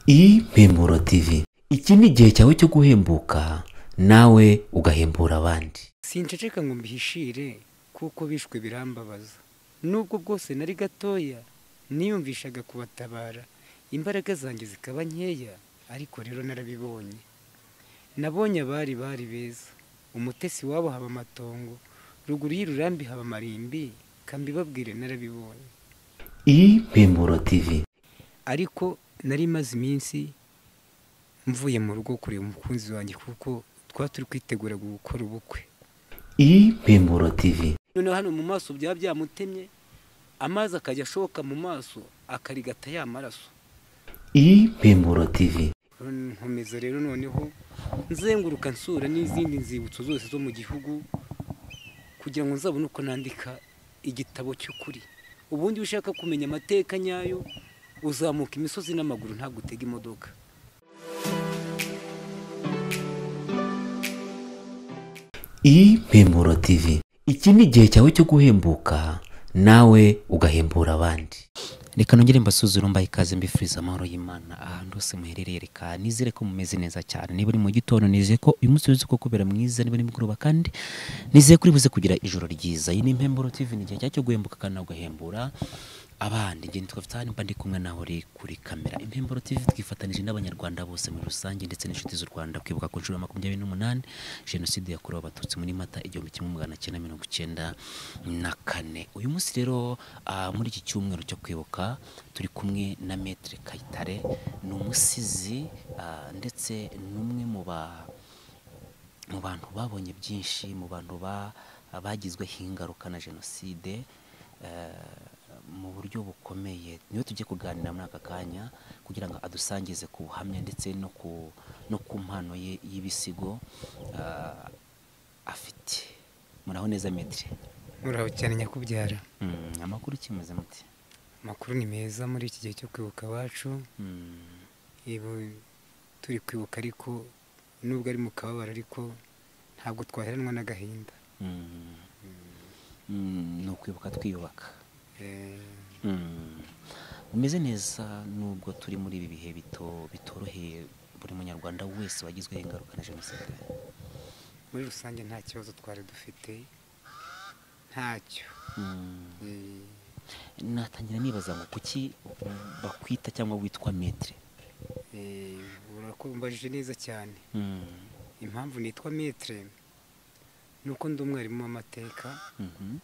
impemburo tv iki ni igihe cyawe cyo guhembuka nawe ugahembura abandi sinshaceka ngo mbihishire kuko bishwe birambabaza nubwo bwose nari gatoya niyumvishaga kubatabara imbaraga zanjye zikaba nkeya ariko rero narabibonye nabonye abari bari beza umutesi wabo haba amatongo ruguru y'ururambi haba amarimbi kambibabwire narabibonye impemburo tv ariko nari maze iminsi mvuye mu rugo kureba umukunzi wanjye kuko twaba turi kwitegura gukora ubukwe impemburo tv noneho hano mu maso byaba byamutemye amazi akajya ashoka mu maso akarigata ya maraso impemburo tv nkomeza rero noneho nzenguruka nsura n'izindi nzibutso zose zo mu gihugu kugira ngo nzabone uko nandika igitabo cy'ukuri ubundi iyo ushaka kumenya amateka nyayo uzamuka imisozi n'amaguru ntabwo utega imodoka impemburo tv iki ni igihe cyawe cyo guhembuka nawe ugahembura abandi reka nongere mbasuzure mbaye ikaze mbifuriza amahoro y'imana ahantu hose muherereye reka nizere ko mumeze neza cyane niba uri mu gitondo nizeye ko uyu munsi uzi ko kubera mwiza niba nimugoroba kandi nizeye ko uri buze kugira ijoro ryiza iyi ni impemburo tv ni igihe cyawe cyo guhembuka kandi nawe ugahembura abandi njye nitwa vitani mba ndi kumwe nawe uri kuri kamera impemburo tv twifatanije n'abanyarwanda bose muri rusange ndetse n'inshuti z'u rwanda kwibuka ku nshuro ya makumyabiri n'umunani jenoside yakorewe abatutsi muri mata igihumbi kimwe magana cyenda mirongo icyenda na kane uyu munsi rero ah, muri iki cyumweru cyo kwibuka turi kumwe na metre kayitare ni umusizi ah, ndetse n'umwe mu ba mu bantu babonye byinshi mu bantu ba- bagizweho ingaruka na jenoside eh, mu buryo bukomeye niwe tujye kuganira muri aka kanya kugira ngo adusangize ku buhamya ndetse no ku no ku mpano ye y'ibisigo eh, afite muraho neza metire muraho cyane nyakubyara Mm, amakuru kimeze muti amakuru ni meza muri iki gihe cyo kwibuka iwacu Mm, Yego, turi kwibuka ariko nubwo ari mu kababaro ariko ntabwo twaheranwa n'agahinda mm, mm, ni ukwibuka twiyubaka Eh, Mm. umeze neza nubwo turi muri ibi bihe bito bitoroheye buri munyarwanda wese wagizweho ingaruka na jenoside muri rusange nta kibazo twari dufite ntacyo Mm. Eh, natangira nibaza ngo kuki bakwita cyangwa witwa metre eh, urakumbajije neza cyane Mm. impamvu nitwa metre ni uko ndi umwarimu w'amateka Mhm.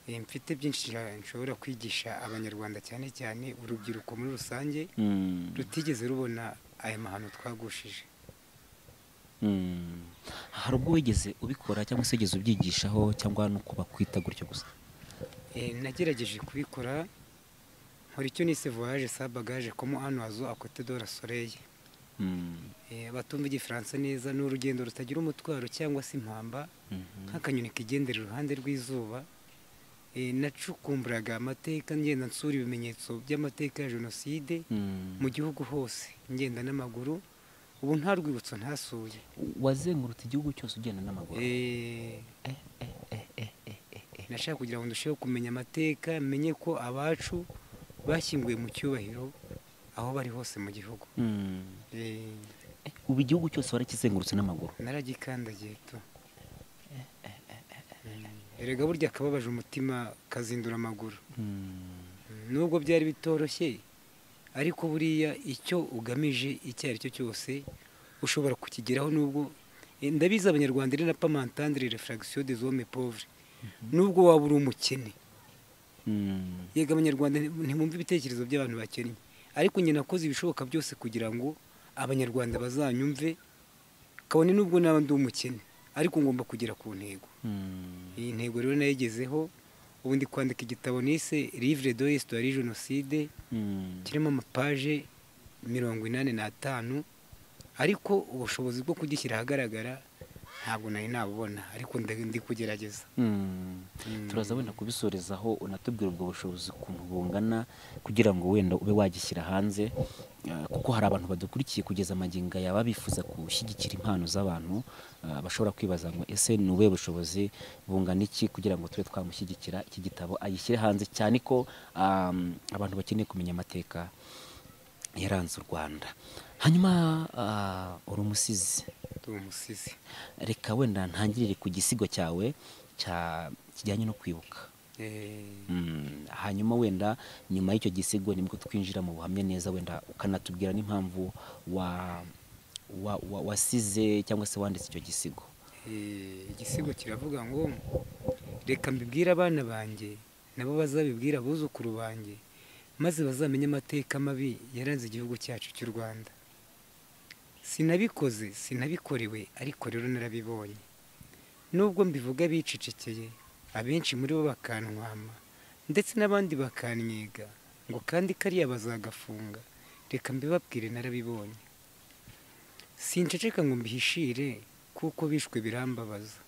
Eh, mfite byinshi nsha- nshobora kwigisha abanyarwanda cyane cyane urubyiruko muri rusange Mm. rutigeze rubona aya mahano twagushije Mm. hari ubwo wigeze ubikora cyangwa se wigeze ubyigishaho cyangwa no kubakwita gutyo gusa Eh, nagerageje kubikora nkora icyo nise voyage sa bagage komo hano hazo akote do la soleil Mm. Eh, abatumva igifaransa neza ni urugendo rutagira umutwaro cyangwa se impamba Mhm. nk'akanyoni kigendera iruhande rw'izuba Eh, nacukumburaga amateka ngenda nsura ibimenyetso by'amateka ya jenoside Mm. mu gihugu hose ngenda n'amaguru ubu nta rwibutso ntasuye wazengurutse igihugu cyose ugenda n'amaguru Eh, nashaka kugira ngo ndusheho kumenya amateka menye ko abacu bashyinguye mu cyubahiro aho bari hose mu gihugu Mm. Eh, Eh, ubu igihugu cyose warakizengurutse n'amaguru naragikandagiye tu Mm, erega burya akababaje umutima kazindura amaguru Mm. Mm, nubwo byari bitoroshye ariko buriya icyo ugamije icyo ari cyo cyose ushobora kukigeraho nubwo Eh, ndabizi abanyarwanda rero na pamantandire refragisiyo de zome povre nubwo waba uri umukene Mm. yego abanyarwanda nti- ntimwumve ibitekerezo by'abantu bakennye ariko njye nakoze ibishoboka byose kugira ngo abanyarwanda bazanyumve kabone nubwo naba ndi umukene ariko ngomba kugera ku ntego Mm. iyi ntego rero nayigezeho ubu ndi kwandika igitabo nise livre de histoire ya jenoside Mm. kirimo amapaje mirongo inani n'atanu ariko ubushobozi bwo kugishyira ahagaragara ntabwo nari nabubona ariko nda- ndi kugerageza Mm. Mm. turaza wenda kubisorezaho unatubwira ubwo bushobozi ukuntu bungana kugira ngo wenda ube wagishyira hanze Eh, kuko hari abantu badukurikiye kugeza amagingo aya baba bifuza gushyigikira impano z'abantu eh, bashobora kwibaza ngo ese ni ubuhe bushobozi bungana iki kugira ngo tube twamushyigikira iki gitabo agishyire hanze cyane ko um, abantu bakeneye kumenya amateka yaranze u rwanda hanyuma ah, uri umusizi ndi umusizi reka wenda ntangirire ku gisigo cyawe cya kijyanye no kwibuka Eh, Mm, hanyuma wenda nyuma y'icyo gisigo nibwo twinjira mu buhamya neza wenda ukanatubwira n'impamvu wa, wa, wa, wasize cyangwa se wanditse icyo gisigo eh, igisigo kiravuga ngo reka mbibwire abana banjye nabo bazabibwira abuzukuru banjye maze bazamenye amateka mabi yaranze igihugu cyacu cy'u rwanda sinabikoze sinabikorewe ariko rero narabibonye nubwo mbivuga bicecekeye abenshi muri bo bakantwama ndetse n'abandi bakannyega ngo kandi kariya bazagafunga reka mbibabwire narabibonye sinceceka ngo mbihishire kuko bishwe birambabaza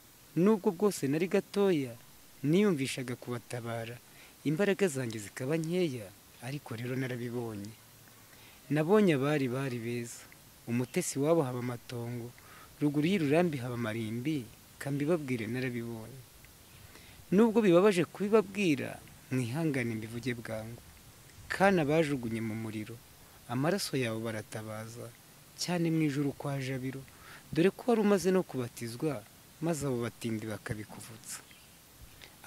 nubwo bwose nari gatoya niyumvishaga kubatabara imbaraga zanjye zikaba nkeya ariko rero narabibonye nabonye abari bari beza umutesi wabo haba amatongo ruguru y'ururambi haba amarimbi kambibabwire narabibonye nubwo bibabaje kubibabwira mwihangane mbivuge bwangu kana bajugunye mu muriro amaraso yawe baratabaza cyane mu ijoro kwa jabiro dore ko wari umaze no kubatizwa maze abo batindi bakabikuvutsa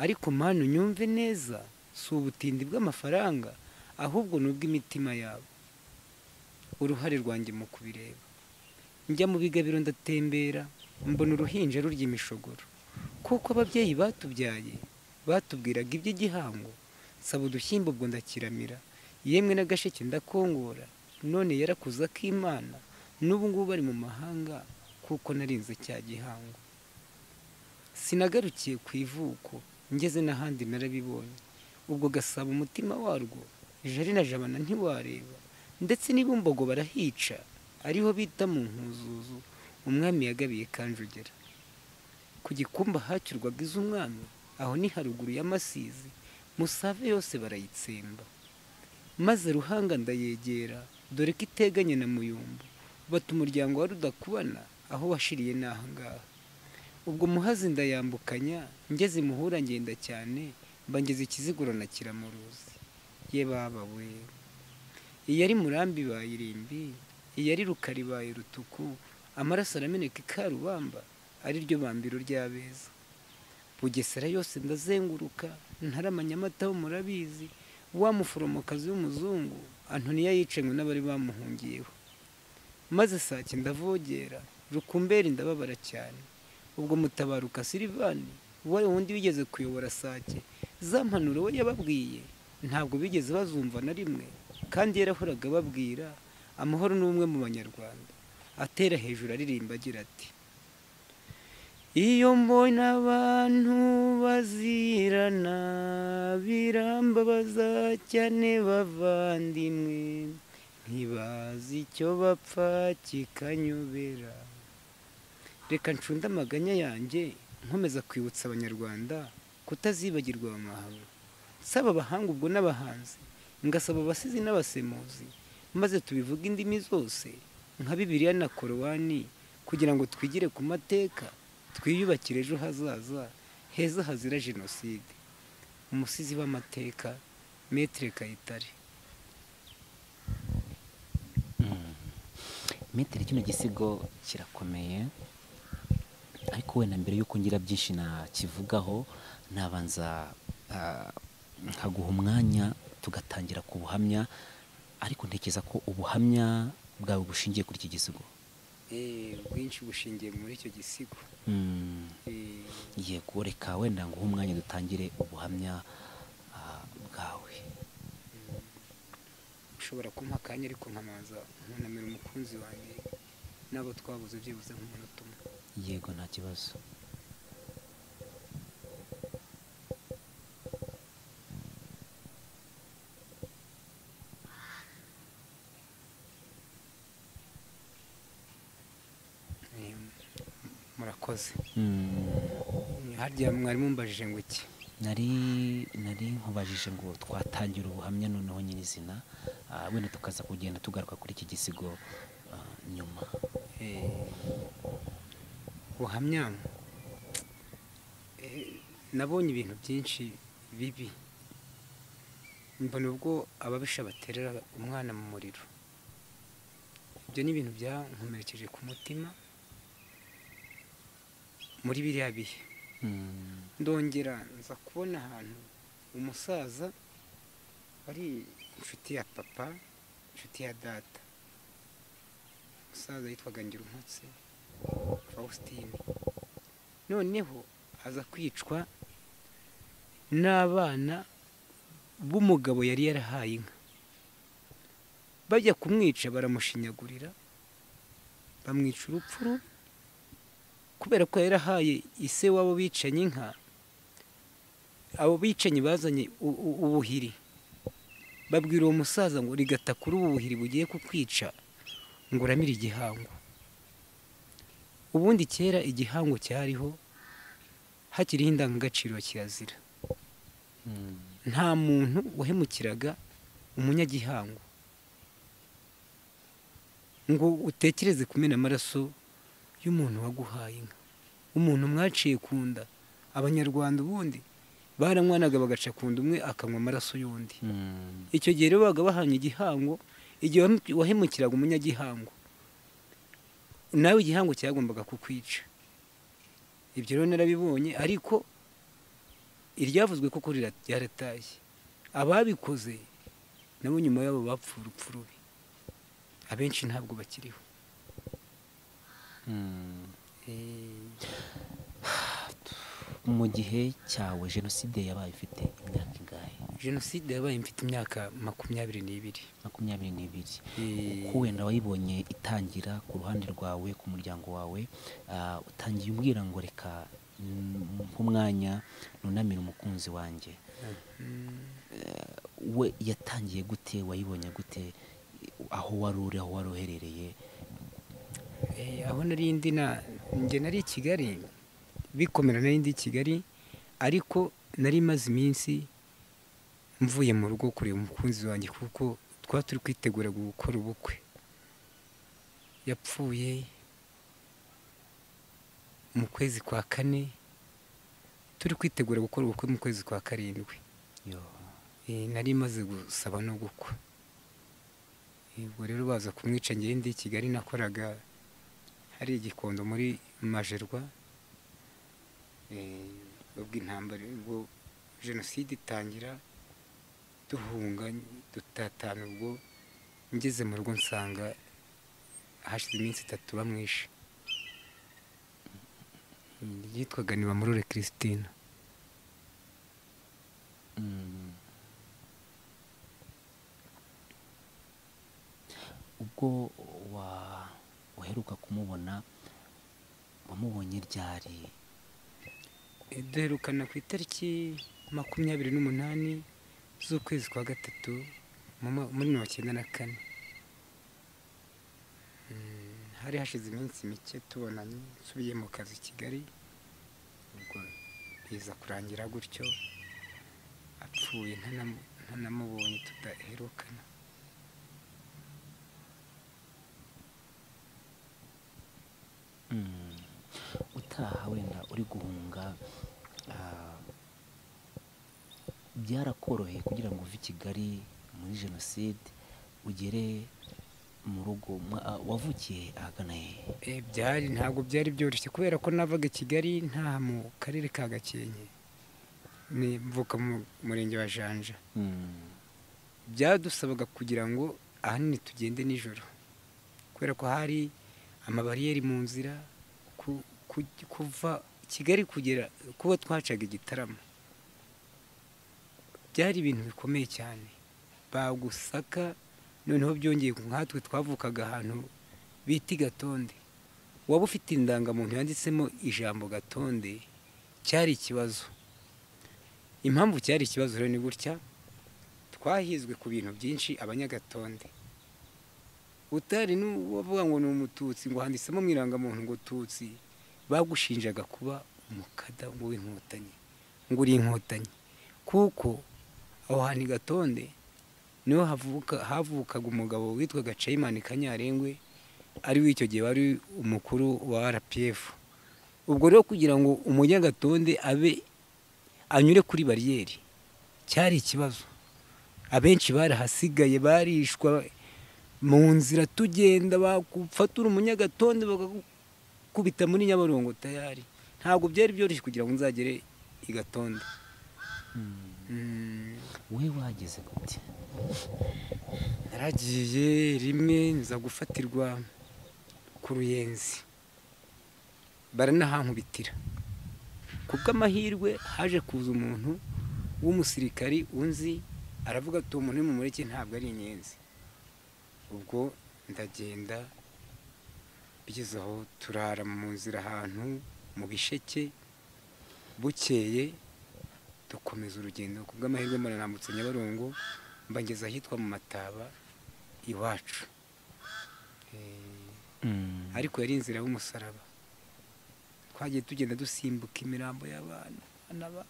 ariko manu nyumve neza si ubutindi bw'amafaranga ahubwo ni ubw'imitima yabo uruhare rwanjye mu kubireba njya mu bigabiro ndatembera mbona uruhinja rurya imishogoro kuko ababyeyi batubyaye batubwiraga iby'igihango nsaba udushyimbo ubwo ndakiramira yemwe n'agasheke ndakongora none yarakuze akimana n'ubu ngubu bari mu mahanga kuko narinze cya gihango sinagarukiye ku ivuko ngeze n'ahandi narabibonye ubwo gasaba umutima warwo jari na jabana ntiwareba ndetse n'ibumbogo barahica ariho bita mu nkuzuzu umwami yagabiye kanjogera ku gikumba hacyurwaga iz'umwami aho ni haruguru y'amasizi musave yose barayitsemba maze ruhanga ndayegera dore ko iteganye na muyumbu bata umuryango wa rudakubana aho washiriye ni ahangaha ubwo muhazi ndayambukanya ngeze imuhura ngenda cyane mbangeze ikiziguro na kiramuruzi ye baba we iyo ari murambi ibaye irimbi iyo ari rukara ibaye rutuku amaraso arameneka ikarubamba ariryo bambiro ry'abeza bugesera yose ndazenguruka ntaramanya amata ho murabizi wa muforomokazi w'umuzungu antoniya yicanywe n'abari bamuhungiyeho maze saa cyenda avogera rukumberi ndababara cyane ubwo mutabaruka silivani uwari wundi wigeze kuyobora sake za mpanuro we yababwiye ntabwo bigeze bazumva na rimwe kandi yarahoraga ababwira amahoro ni umwe mu banyarwanda atera hejuru aririmba agira ati iyo mbona abantu bazirana birambabaza cyane bavandimwe ntibazi icyo bapfa kikanyobera reka ncunde amaganya yanjye nkomeza kwibutsa abanyarwanda kutazibagirwa aya mahano nsaba abahanga ubwo n'abahanzi ngasaba abasizi n'abasemuzi maze tubivuge indimi zose nka bibiliya na korowani kugira ngo twigire ku mateka twiyubakire ejo hazaza heza hazira jenoside umusizi w'amateka metire kayitare metero kino gisigo kirakomeye ariko wenda mbere y'uko ngira byinshi nakivugaho nabanza ah, nkaguha umwanya tugatangira ku buhamya ariko ntekereza ko ubuhamya bwawe bushingiye kuri iki gisigo Eh, ubwinshi bushingiye muri icyo gisigo Mm, Eh, yego reka wenda nguhe umwanya dutangire ubuhamya ah, bwawe ushobora kumpa akanya ariko nkamaza nkunamira umukunzi wanjye n'abo twabuze byibuze nk'umunota umwe yego nta kibazo Eh, murakoze Mm. harya mwarimu mbajije ngo iki nari nari nkubajije ngo twatangira ubuhamya noneho nyirizina ah, wenda tukaza kugenda tugaruka kuri iki gisigo ah, nyuma Eh, buhamya eh, nabonye ibintu byinshi bibi mbona ubwo ababisha baterera umwana mu muriro ibyo ni ibintu byankomerekeje ku mutima muri biriya bihe ndongera nza kubona ahantu umusaza ari inshuti ya papa inshuti ya data umusaza yitwaga ngirumutse faustin noneho aza kwicwa n'abana b'umugabo yari yarahaye inka bajya kumwica baramushinyagurira bamwica urupfuru kubera ko yarahaye ise wabo bicanyi inka abo bicanyi bazanye u- u- ubuhiri babwira uwo musaza ngo rigata kuri ubu buhiri bugiye kukwica ngo uramire igihango ubundi kera igihango cyariho hakiriho indangagaciro ya kirazira nta muntu wahemukiraga umunyagihango ngo utekereze kumena amaraso y'umuntu waguhaye inka umuntu mwaciye ku nda abanyarwanda ubundi baranywanaga bagaca ku nda umwe akanywa amaraso y'undi icyo gihe rero babaga bahanye igihango igihe wahem- wahemukiraga umunyagihango nawe igihango cyagombaga kukwica ibyo rero narabibonye ariko iryavuzwe koko rira- ryaratashye ababikoze nabo nyuma yabo bapfuye urupfu rubi abenshi ntabwo bakiriho mu gihe cyawe jenoside yabaye ifite imyaka ingahe jenoside yabaye mfite imyaka makumyabiri n'ibiri makumyabiri n'ibiri Eh, kuko wenda wayibonye itangira ku ruhande rwawe ku muryango wawe ah, utangiye umbwira ngo reka mm, nk'umwanya nunamire umukunzi wanjye Eh, we yatangiye gute wayibonye gute aho wari uri aho wari uherereye Eh, aho nari ndi na njye nari i kigali bikomera nari ndi i kigali ariko nari maze iminsi mvuye mu rugo kureba umukunzi wanjye kuko twari turi kwitegura gukora ubukwe yapfuye mu kwezi kwa kane turi kwitegura gukora ubukwe mu kwezi kwa karindwi Yo. Eh, nari maze gusaba no gukwa Eh, ubwo rero baza kumwica njyewe ndi i kigali nakoraga hari igikondo muri majerwa Eh, ubwo intambara ubwo jenoside itangira duhunga dutatana ubwo ngeze mu rugo nsanga hashize iminsi itatu bamwishe Mm, yitwaga nibamurure christine Mm. ubwo wa uheruka kumubona wamubonye ryari Eh, duherukana ku itariki makumyabiri n'umunani z'ukwezi kwa gatatu mu mwa- muri mirongo icyenda na kane Mm, hari hashize iminsi mike tubonanye nsubiye mu kazi i kigali ubwo biza kurangira gutyo apfuye ntanam- ntanamubonye tudaherukana Mm. utaha wenda uri guhunga ah, byarakoroheye kugira ngo uve i kigali muri jenoside ugere mu rugo mwa- ah, wavukiye ahagana hehe Eh, byari ntabwo byari byoroshye kubera ko navaga i kigali ntaha mu karere ka gakenke Ni- mvuka mu murenge wa janja Mm. byadusabaga kugira ngo ahanini tugende nijoro kubera ko hari amabariyeri mu nzira ku- ku- kuva kigali kugera kuba twacaga igitaramo byari ibintu bikomeye cyane bagusaka noneho byongeye ku nkatwe twavukaga ahantu bita gatonde waba ufite indangamuntu yanditsemo ijambo gatonde cyari ikibazo impamvu cyari ikibazo rero ni gutya twahizwe ku bintu byinshi abanyagatonde utari n'uwavuga ngo ni umututsi ngo handitsemo mu irangamuntu ngo tutsi bagushinjaga kuba umukada ngo w'inkotanyi ngo uri inkotanyi kuko aho hantu i gatonde niho havuka havukaga umugabo witwaga cayimani kanyarengwe ari w'icyo gihe wari umukuru wa rpf ubwo rero kugira ngo umunyagatonde abe anyure kuri bariyeri cyari ikibazo abenshi barahasigaye barishwa mu nzira tugenda bagufatira umunyagatonde bakagukubita muri nyabarongo tayari ntabwo byari byoroshye kugira ngo nzagere i gatonde Mm, we wageze gute naragiye rimwe nza gufatirwa ku ruyenzi baranahankubitira kubw'amahirwe haje kuza umuntu w'umusirikari unzi aravuga ati uwo muntu mumureke ntabwo ari inyenzi ubwo ndagenda bigeze aho turara mu nzira ahantu mu bisheke bukeye dukomeza urugendo kubw'amahirwe muranambutse nyabarongo mbageza ahitwa mu mataba iwacu Eh, Mm. ariko yari inzira y'umusaraba twagiye tugenda dusimbuka imirambo y'abantu anaba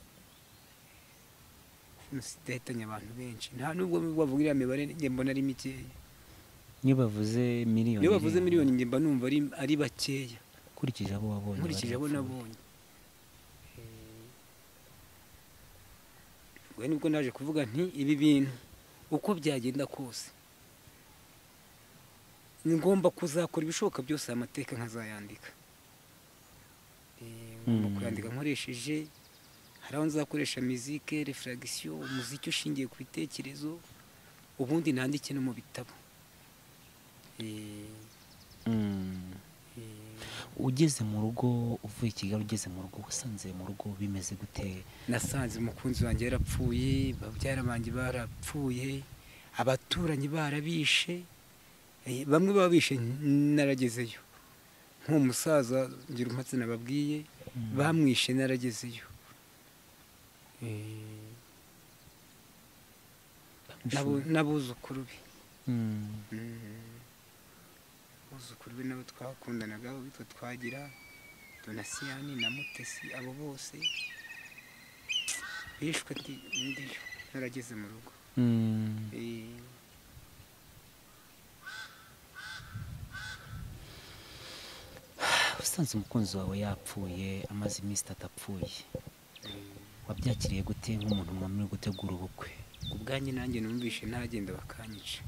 dahitanye abantu benshi nta nubwo bavuga iriya mibare njye mbona ari mikeya iyo bavuze miliyoni iyo bavuze rimwe, miliyoni njye mba numva ari ari bakeya ukurikije abo wabonye nkurikije abo barapfuye. nabonye ubwo nibwo naje kuvuga nti ibi bintu uko byagenda kose ni ngomba kuzakora ibishoboka byose aya mateka nkazayandika Eh, ngomba Mm. kuyandika nkoresheje hari aho nzakoresha mizike refuragisiyo umuziki ushingiye ku bitekerezo ubundi nandike no mu bitabo Eh, Mm. eh, ugeze mu rugo uvuye i kigali ugeze mu rugo wasanze mu rugo bimeze gute nasanze umukunzi wanjye yarapfuye babyara banjye barapfuye abaturanyi barabishe Eh, bamwe baba bishe naragezeyo nk'uwo musaza ngira umpatse nababwiye bamwishe naragezeyo Eh, n'abo- n'abuzukuru be Mm. abuzukuru be nabo twakundanaga abo bitwa twagira donasiyani na mutesi abo bose bishwe ndi- ndiyo narageze mu rugo Mm. Eh, usanze umukunzi wawe yapfuye amaze iminsi itatu apfuye eh, wabyakiriye gute nk'umuntu mwamuri gutegura ubukwe ku bwanjye nanjye numvishe ntagenda bakanyica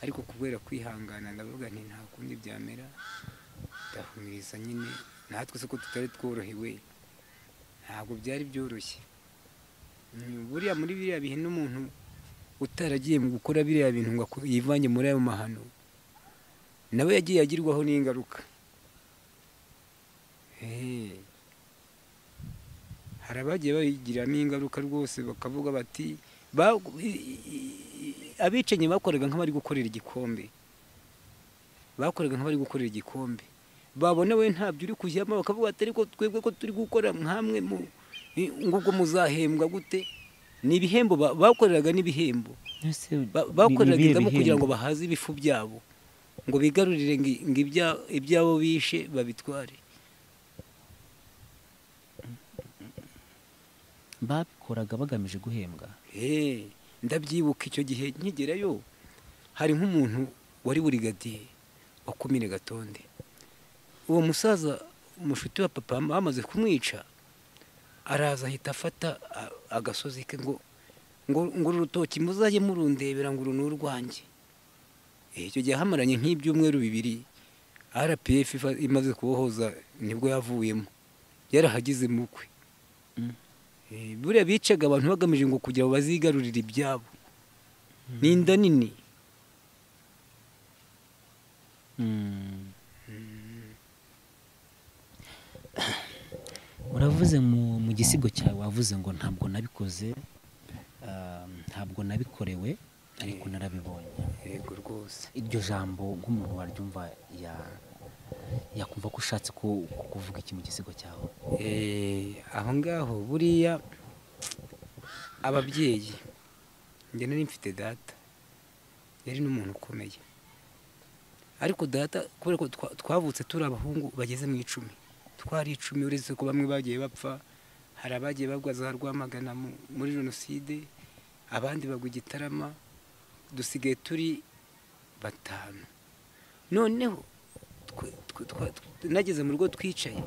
ariko kubera kwihangana ndavuga nti nta kundi byamera ndahumiriza nyine natwe se ko tutari tworohewe ntabwo byari byoroshye Mm, buriya muri biriya bihe n'umuntu utaragiye mu gukora biriya bintu ngo ako- yivange muri ayo mahano nawe yagiye agirwaho n'ingaruka Eh. hari abagiye bayigiramo ingaruka rwose bakavuga bati ba- i- i- abicanyi bakoraga nk'abari gukorera igikombe bakoraga nk'abari gukorera igikombe babona we ntabyo uri kujyamo bakavuga ati ariko twebwe ko turi gukora nkamwe mu i- ngo ubwo muzahembwa gute ni ibihembo ba- bakoreraga n'ibihembo Ese Ba- ni- bakoreraga ni ibihe ingamba kugira ngo bihembo? bahaze ibifu byabo ngo bigarurire ngo ngo ibya- ibyabo bishe babitware babikoraga bagamije guhembwa Eh, ndabyibuka icyo gihe nkigerayo hari nk'umuntu wari burigadiye wakumire gatonde uwo musaza umushuti wa papa bamaze kumwica araza ahita afata a- agasozi ke ngo ngo ngo uru rutoki muzajye murundebera ngo uru ni urwanjye Eh, icyo gihe hamaranye nk'ibyumweru bibiri rpf iva- imaze kubohoza nibwo yavuyemo yarahagize mu kwe Eh, buriya bicaga abantu bagamije ngo kugira ngo bazigarurire ibyabo ni inda nini Mm. uravuze mu, mu gisigo cyawe wavuze ngo ntabwo nabikoze ah, ntabwo nabikorewe ariko narabibonye yego rwose iryo jambo nk'umuntu waryumva ya yakumva ko ushatse ku- ku- kuvuga iki mu gisigo cyawe Eh, aho ngaho buriya ababyeyi njye nari mfite data yari n'umuntu ukomeye ariko data kubera ko twa- twavutse turi abahungu bageze mu icumi twari icumi uretse ko bamwe bagiye bapfa hari abagiye bagwa za rwamagana mu- muri jenoside abandi bagwa i gitarama dusigaye turi batanu noneho twe- twe- twa- tw- nageze mu rugo twicaye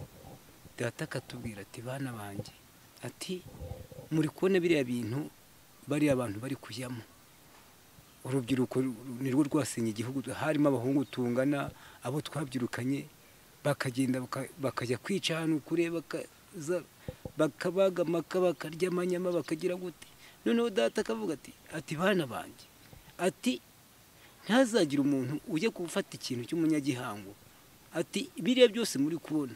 data akatubwira ati bana banjye ati muri kubona biriya bintu bariya abantu bari kujyamo urubyiruko nirwo rwasenye igihugu harimo abahungu tungana abo twabyirukanye bakagenda baka- bakajya kwica ahantu kure bakaza bakabaga amaka bakarya amanyama bakagira gute noneho data akavuga ati ati bana banjye ati ntazagire umuntu ujya gufata ikintu cy'umunyagihango ati biriya byose muri kubona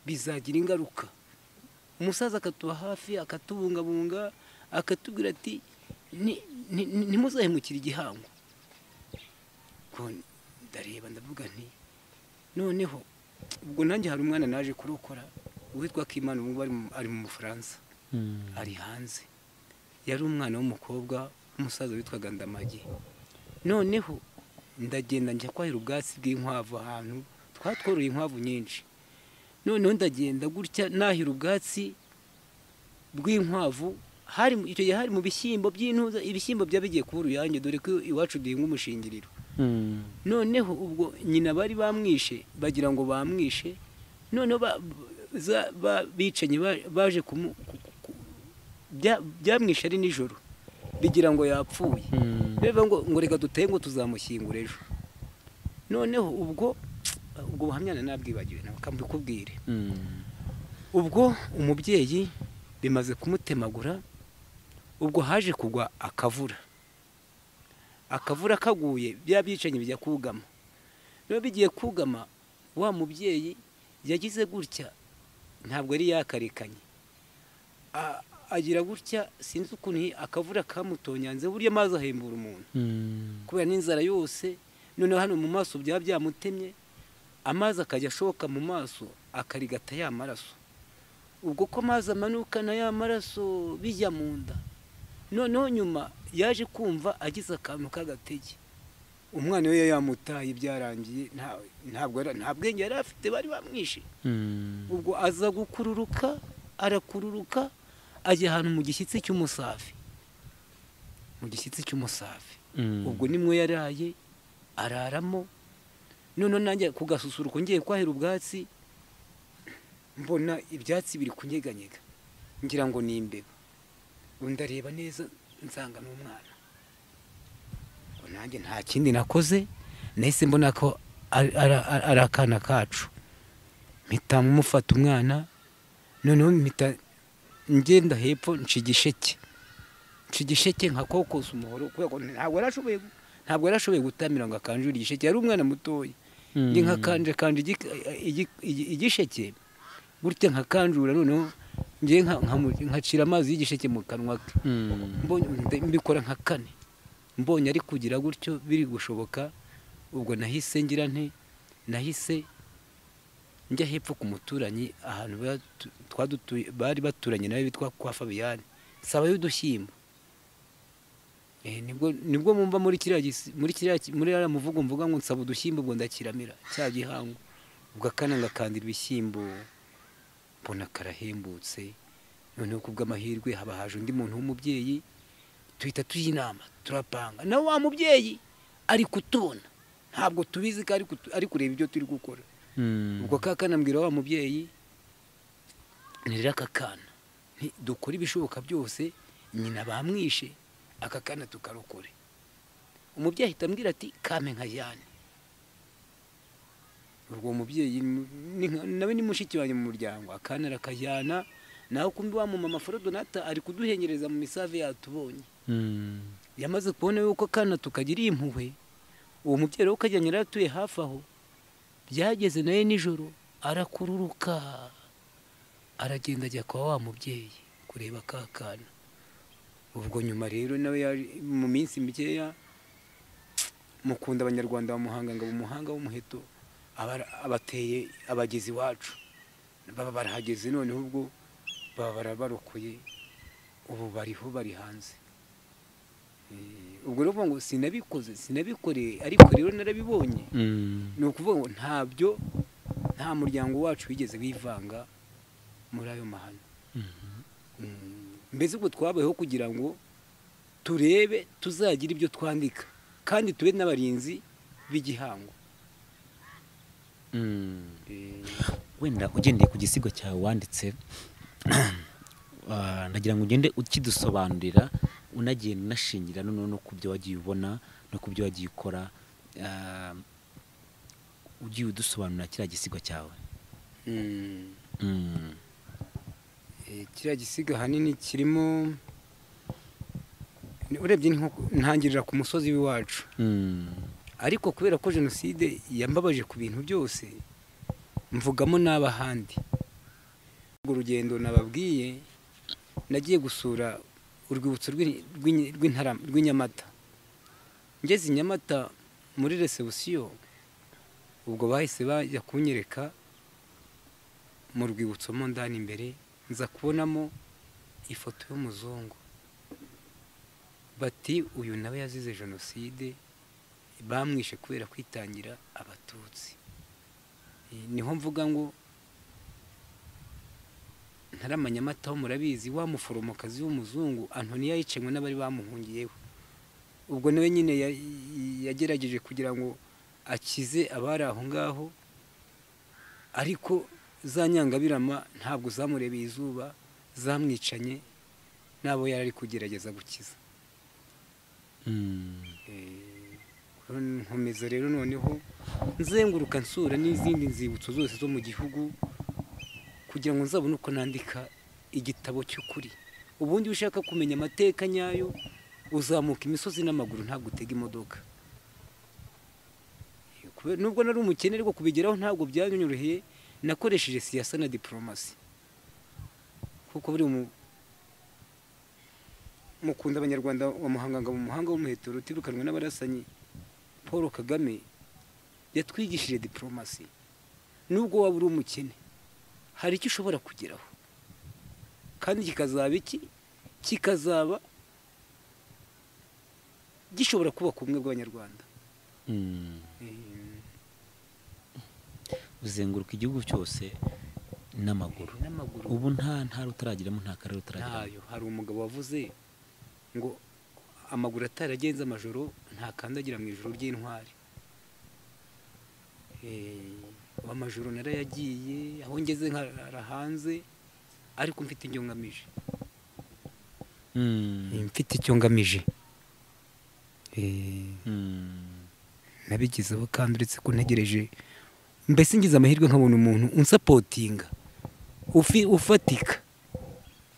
bizagira ingaruka umusaza akatuba hafi akatubungabunga akatubwira ati "Ni- ni- ni- ntimuzahemukire igihango ubwo ndareba ndavuga nti noneho ubwo nanjye hari umwana naje kurokora uwitwa kimana ubu ngubu ari mu- ari mu bufaransa ari hanze yari umwana w'umukobwa umusaza witwaga ndamagi noneho ndagenda njya kwahira ubwatsi bw'inkwavu ahantu twatworoye inkwavu nyinshi noneho ndagenda gutya nahira ubwatsi bw'inkwavu hari mu- icyo gihe hari mu bishyimbo by'intuza ibishyimbo byaba bigiye kuba uruyange dore ko iwacu duhinga umushingiriro noneho ubwo nyina bari bamwishe bagira ngo bamwishe noneho ba- za- ba- bicanyi ba- baje kumu ku- ku- ku- bya- byamwishe ari nijoro bigira ngo yapfuye bivuga ngo ngo reka duteye ngo tuzamushyingura ejo noneho ubwo ubwo buhamya na nabwibagiwe nawe kambikubwire ubwo umubyeyi bimaze kumutemagura ubwo haje kugwa akavura akavura kaguye bya byicanyi bijya kugama rero bigiye kugama wa mubyeyi yagize gutya ntabwo yari yakarekanye A- agira gutya sinzi ukuntu akavura kamutonyanze burya amazi ahembura umuntu kubera n'inzara yose noneho hano mu maso byaba byamutemye amazi akajya ashoka mu maso akarigata ya maraso ubwo ko amazi amanukana ya maraso bijya mu nda noneho nyuma yaje kumva agize akantu k'agatege umwana we yamutaye byarangiye nta- ntabwo yari- nta bwenge yari afite bari bamwishe ubwo aza gukururuka arakururuka ajya ahantu mu gishyitsi cy'umusafi mu gishyitsi cy'umusafi ubwo nimwo yaraye araramo noneho nanjye kugasusuruka ngiye kwahira ubwatsi mbona ibyatsi biri kunyeganyega ngira ngo ni imbeba ndareba neza nsanga ni umwana ngo nanjye nta kindi nakoze nahise mbona ko ari- ari- ari ari akana kacu mpita mufata umwana noneho mpita ngenda hepfo nca igisheke nca igisheke nka kokosa umuhoro kubera ko ntabwo yarashoboye gu- ntabwo yarashoboye gutamira ngo akanjure igisheke yari umwana mutoya ndi nka kanje kanje igi- igi- igi- igisheke gutya nka kanjura noneho ngiye nkacira amazi y'igisheke mu kanwa ke mbonye nda- mbikora nka kane mbonye ari kugira gutyo biri gushoboka ubwo nahise ngira nte nahise njya hepfo ku muturanyi ahantu batu- twadutuye- bari baturanye nawe bitwa kwa fabiyani saba y'udushyimbo Eh, nibwo nibwo mumva muri kiriya gisi- muri kiriya ki- muri ariya muvugo mvuga ngo nsaba udushyimbo ubwo ndakiramira cya gihango ubwo akana ngakandira ibishyimbo mbona karahembutse noneho ku bw'amahirwe haba haje undi muntu w'umubyeyi tuhita tujya inama turapanga nawe wa mubyeyi ari kutubona ntabwo tubizi ko ari kutu- ari kureba ibyo turi gukora ubwo ka kana mbwira wa mubyeyi ni rero aka kana nti dukore ibishoboka byose nyina bamwishe aka kana tukarokore umubyeyi ahita ambwira ati kame nkajyane ubwo umubyeyi ni nka- nawe ni mushiki wanjye mu muryango akana arakajyana nawe kumbi wa mumama forodonata ari kuduhengereza mu misave yatubonye yamaze kubona yuko akana tukagira impuhwe uwo mubyeyi rero ukajyanye yari atuye hafi aho byageze nawe nijoro arakururuka aragenda ajya kwa wa mubyeyi kureba ka kana ubwo nyuma rero nawe yaje mu minsi mikeya mukunda abanyarwanda bamuhanga ngo umuhanga w'umuheto aba- abateye abagezi iwacu baba barahageze noneho ubwo baba barabarokoye ubu bariho bari hanze Eh, ubwo rero uvuga ngo sinabikoze sinabikoreye ariko rero narabibonye ni ukuvuga ngo ntabyo nta muryango wacu wigeze wivanga muri ayo mahano Mm, mbese ubwo twabayeho kugira ngo turebe tuzagira ibyo twandika kandi tube n'abarinzi b'igihango Eh, wenda ugendeye ku gisigo cyawe wanditse ah, ndagira ngo ugende ukidusobanurira unagiye unashingira noneho no ku byo wagiye ubona no ku byo wagiye ukora ah, ugiye udusobanurira kiriya gisigo cyawe Mm. Mm. Eh, kiriya gisiga ahanini kirimo ni- urebye ni nko ntangirira ku musozi w'iwacu Mm. ariko kubera ko jenoside yambabaje ku bintu byose mvugamo n'abahandi urwo rugendo nababwiye nagiye gusura urwibutso rw'i- rw'i- rw'Intara- rw'inyamata ngeze i nyamata muri resebusiyo ubwo bahise bajya kunyereka mu rwibutso mo ndani imbere nza kubonamo ifoto y'umuzungu bati uyu nawe yazize jenoside bamwishe kubera kwitangira abatutsi Eh, niho mvuga ngo ntaramanyamataho murabizi wa muforomokazi w'umuzungu antoniya yicanywe n'abari bamuhungiyeho ubwo nawe nyine ya- yagerageje kugira ngo akize abari aho ngaho ariko za nyangabirama ntabwo zamurebeye izuba zamwicanye n'abo yari ari kugerageza gukiza Mm. Eh, nkomeza rero noneho nzenguruka nsura n'izindi nzibutso zose zo mu gihugu kugira ngo nzabone uko nandika igitabo cy'ukuri ubundi iyo ushaka kumenya amateka nyayo uzamuka imisozi n'amaguru ntabwo utega imodoka Eh, kubera- nubwo nari umukene ariko kubigeraho ntabwo byanyoroheye nakoresheje siyasa na diporomasi kuko buri mu mukunda abanyarwanda wa muhanganga mu muhanga w'umuheto rutirukanwe n'abarasanyi paul kagame yatwigishije diporomasi nubwo waba uri umukene hari icyo ushobora kugeraho kandi kikazaba iki kikazaba gishobora kubaka ubumwe bw'abanyarwanda Mm. Eh, uzenguruka igihugu cyose n'amaguru n'amaguru ubu nta ntara utaragiramo nta karere utaragiramo ntayo hari umugabo wavuze ngo amaguru ataragenze amajoro ntakandagira mu ijoro ry'intwari Eh, amajoro narayagiye aho ngeze nkarara hanze ariko mfite ibyo ngamije Mm. mfite icyo ngamije Eh, Mm. nabigizeho kandi uretse ko ntegereje mbese ngize amahirwe nkabona umuntu unsapotinga ufi- ufatika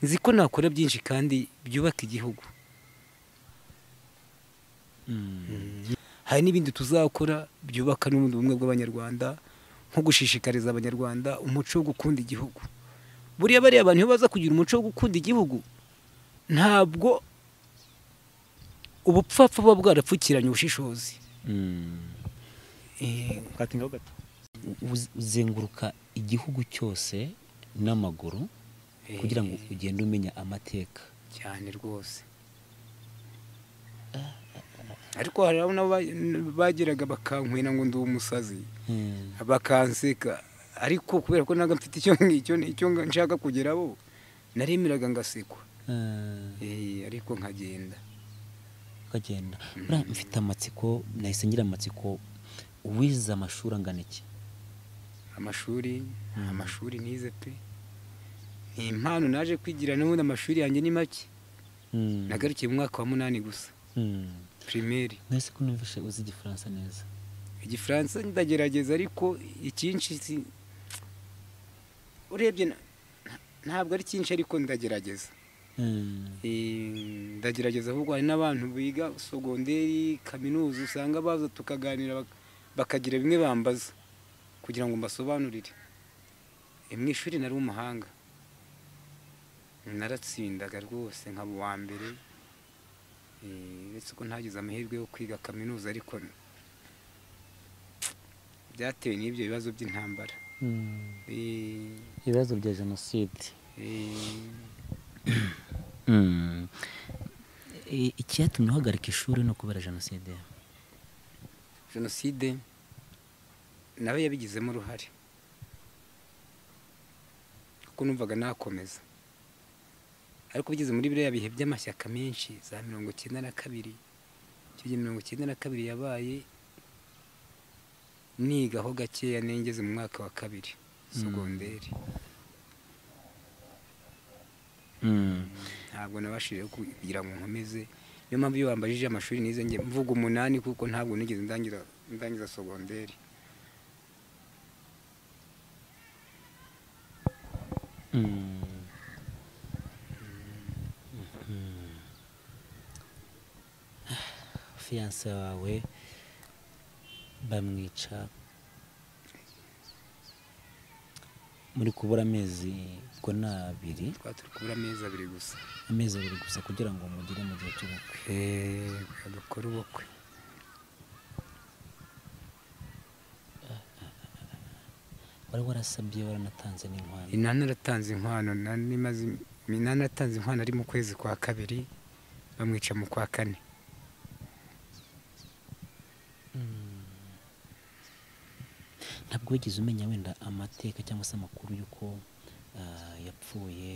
nzi ko nakora byinshi kandi byubaka igihugu Mm. hari n'ibindi tuzakora byubaka n'ubundi bumwe bw'abanyarwanda nko gushishikariza abanyarwanda umuco wo gukunda igihugu buriya bariya bantu iyo baza kugira umuco wo gukunda igihugu ntabwo ubupfapfa buba bwarapfukiranye ubushishozi Mm. Eh, Uz- uzenguruka igihugu cyose n'amaguru kugira ngo ugende umenya amateka cyane rwose ariko hari abo nabo ba- bageraga bakankwena ngo ndi umusazi Mm. bakanseka ariko kubera ko ntabwo mfite icyo ngicyo icyo nga- nshaka kugeraho naremeraga ngasekwa Ah. Eh, ariko nkagenda ukagenda buriya mfite amatsiko nahise ngira amatsiko uwize amashuri angana iki amashuri amashuri nize pe ni impano naje kwigira n'ubundi amashuri yanjye ni make Mm. nagarukiye mu mwaka wa munani gusa Mm. primaire mwese ko numvishe uzi igifaransa neza igifaransa ndagerageza ariko icyinshi si- urebye na- ntabwo ari cyinshi ariko ndagerageza Mm. Eh, ndagerageza ahubwo hari n'abantu biga sogonderi kaminuza usanga baza tukaganira bak- bakagira bimwe bambaza kugira ngo mbasobanurire Eh, mu ishuri nari umuhanga naratsindaga rwose nkaba uwa mbere Eh, uretse ko ntagize amahirwe yo kwiga kaminuza ariko byatewe n'ibyo bibazo by'intambara Mm. Eh, ibibazo bya jenoside eh, I- icyatumye uhagarika ishuri no kubera jenoside jenoside nawe yabigizemo uruhare kuko numvaga nakomeza ariko ugeze muri biriya bihe by'amashyaka menshi za mirongo icyenda na kabiri icyo gihe mirongo icyenda na kabiri yabaye nigaho gakeya nengeze mu mwaka wa kabiri Mm. sogonderi ntabwo nabashije kugira ngo nkomeze niyo mpamvu iyo wambajije amashuri nize njye mvuga umunani kuko ntabwo nigeze ndangiza ndangiza sogonderi fiyanse wawe bamwica muri kubura amezi ubwo ni abiri twaba turi kubura amezi abiri gusa amezi abiri gusa kugira ngo mugire mu gihe cy'ubukwe eee dukora ubukwe wari warasabye waranatanze n'inkwano inani aratanze inkwano nani maze inani aratanze inkwano ari mu kwezi kwa kabiri bamwica mu kwa kane ntabwo wigeze umenya wenda amateka cyangwa se amakuru y'uko ah, yapfuye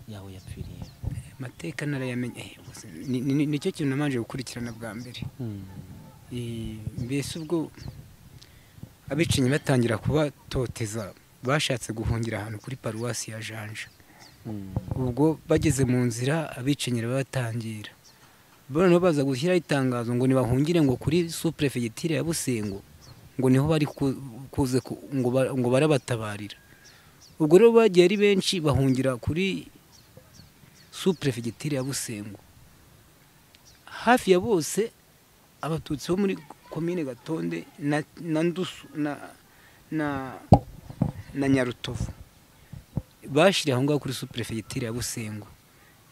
yaho yapfiriye amateka narayamenye eh, ubuse ni- ni- ni- nicyo kintu namanje gukurikirana bwa mbere Eh, mbese ubwo abicanyi batangira kubatoteza bashatse guhungira ahantu kuri paruwasi ya janja ubwo bageze mu nzira abicanyi batangira noneho baza gushyiraho itangazo ngo ntibahungire ngo kuri suprefegitire ya busengo ngo niho bari ku- kuze ku- ngo ba- ngo barabatabarira ubwo rero bagiye ari benshi bahungira kuri suprefegitire ya busengo hafi ya bose abatutsi bo muri komine gatonde na na ndusu na na na nyarutovu bashyiriye aho ngaho kuri superefegitire ya busengo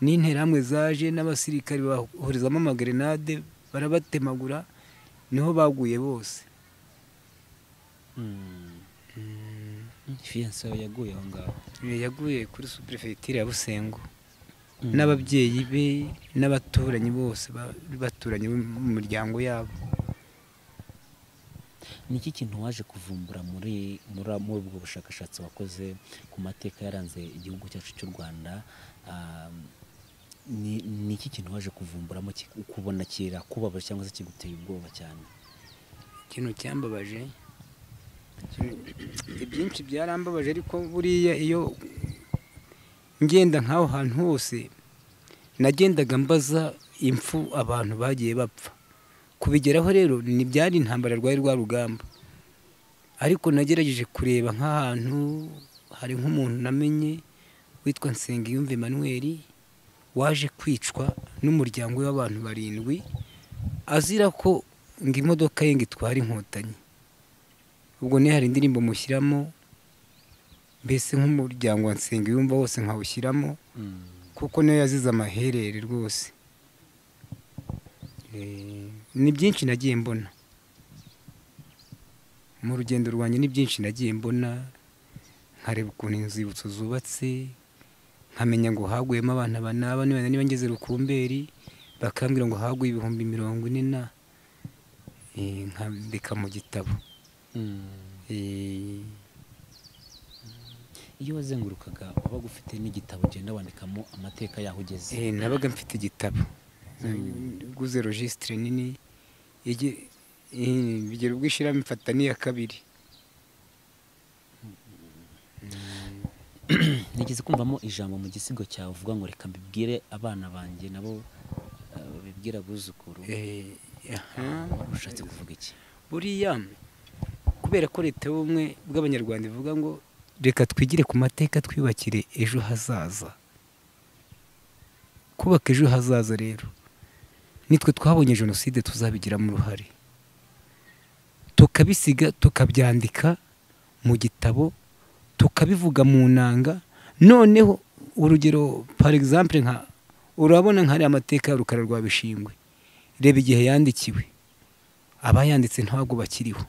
n'interahamwe zaje n'abasirikari bahorizamo amagrenade barabatemagura niho baguye bose fiyanse yawe yaguye aho ngaho yaguye kuri superefegitire ya busengo n'ababyeyi be n'abaturanyi bose ba- baturanyi bo mu miryango yabo ni iki kintu waje kuvumbura muri muri muri ubwo bushakashatsi wakoze ku mateka yaranze igihugu cyacu cy'u rwanda Ah, ni ni iki kintu waje kuvumburamo ki- ukubona kirakubabaje cyangwa se kiguteye ubwoba cyane ikintu cyambabaje ibyinshi byarambabaje ariko buriya iyo ngenda nk'aho hantu hose nagendaga mbaza impfu abantu bagiye bapfa kubigeraho rero ntibyari intambara rwari rwa rugamba ariko nagerageje kureba nk'ahantu hari nk'umuntu namenye witwa Nsengiyumva Emmanuel waje kwicwa n'umuryango w'abantu barindwi azira ko ngo imodoka ye ngo itwara inkotanyi ubwo niyo hari indirimbo mushyiramo mbese nk'umuryango wa Nsengiyumva wose nkawushyiramo kuko niyo yazize amaherere rwose Eh, ni byinshi nagiye mbona mu rugendo rwanjye ni byinshi nagiye mbona nkareba ukuntu inzibutso zubatse nkamenya ngo haguyemo abana banaba niba niba ngeze rukumberi bakambwira ngo haguye ibihumbi mirongo ine na Eh, nkandika mu gitabo Eh, iyo wazengurukaga wabaga ufite n'igitabo ugenda wandikamo amateka yaho ugeze Eh, nabaga mfite igitabo guze registre nini igi- eh, bigera ubwo ishyiramo mfata n'iya kabiri nigeze kumvamo ijambo mu gisigo cyawe uvuga ngo reka mbibwire abana banjye nabo eh, babibwire abuzukuru Eh, aha. wari ushatse kuvuga iki buriya kubera ko leta y'ubumwe bw'abanyarwanda ivuga ngo reka twigire ku mateka twiyubakire ejo hazaza kubaka ejo hazaza rero nitwe twabonye jenoside tuzabigiramo uruhare tukabisiga tukabyandika mu gitabo tukabivuga mu nanga noneho urugero par exemple nka urabona nk'ariya mateka ya rukara rwa bishingwe reba igihe yandikiwe abayanditse ntabwo bakiriho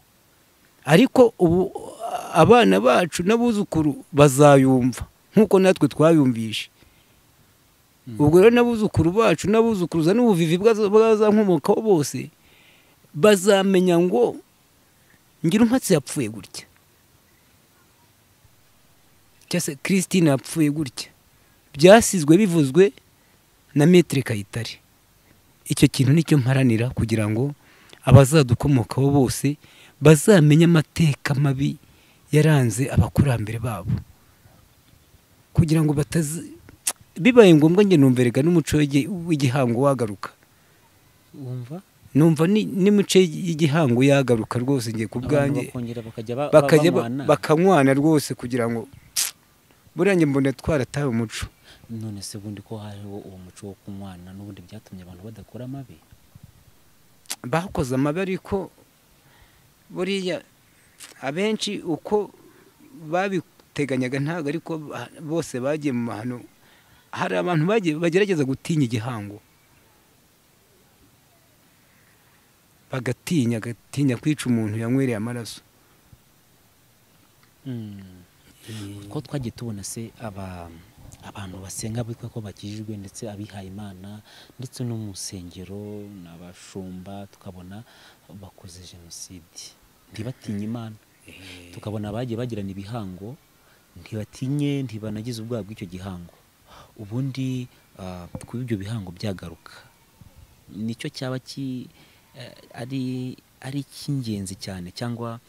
ariko ubu abana bacu n'abuzukuru bazayumva nk'uko natwe twabiyumvishe ubwo rero n'abuzukuru bacu n'abuzukuruza n'ubuvivi bwaza- bwazankomokaho bose bazamenya ngo ngira umwatsi yapfuye gutya cyangwa se christine yapfuye gutya byasizwe bivuzwe na metere kayitare icyo kintu nicyo mparanira kugira ngo abazadukomokaho bose bazamenye amateka mabi yaranze abakurambere babo kugira ngo batazi bibaye ngombwa njye numverega n'umuco w'igi- w'igihango wagaruka wumva numva ni- n'imico y'igihango yagaruka rwose ngiye ku abantu bwanjye bakongera bakajya ba- bakajya ba- banywana. bakanywana rwose kugira ngo buriya njye mbona twarataye umuco none se ubundi ko hariho uwo muco wo kunywana n'ubundi byatumye abantu badakora amabi bakoze amabi ariko buriya abenshi uko babiteganyaga ntabwo ariko ba- bose bagiye mu mahano hari abantu bagiye bagerageza gutinya igihango bagatinya agatinya kwica umuntu yanywereye amaraso ko twagiye tubona se aba abantu basenga bitwa ko bakijijwe ndetse abihaye imana ndetse no mu nsengero n'abashumba tukabona bakoze jenoside ntibatinye imana tukabona abagiye bagirana ibihango ntibatinye ntibanagize ubwoba bw'icyo gihango ubundi ah, kuba ibyo bihango byagaruka nicyo cyaba ki eh, ari ari icy'ingenzi cyane cyangwa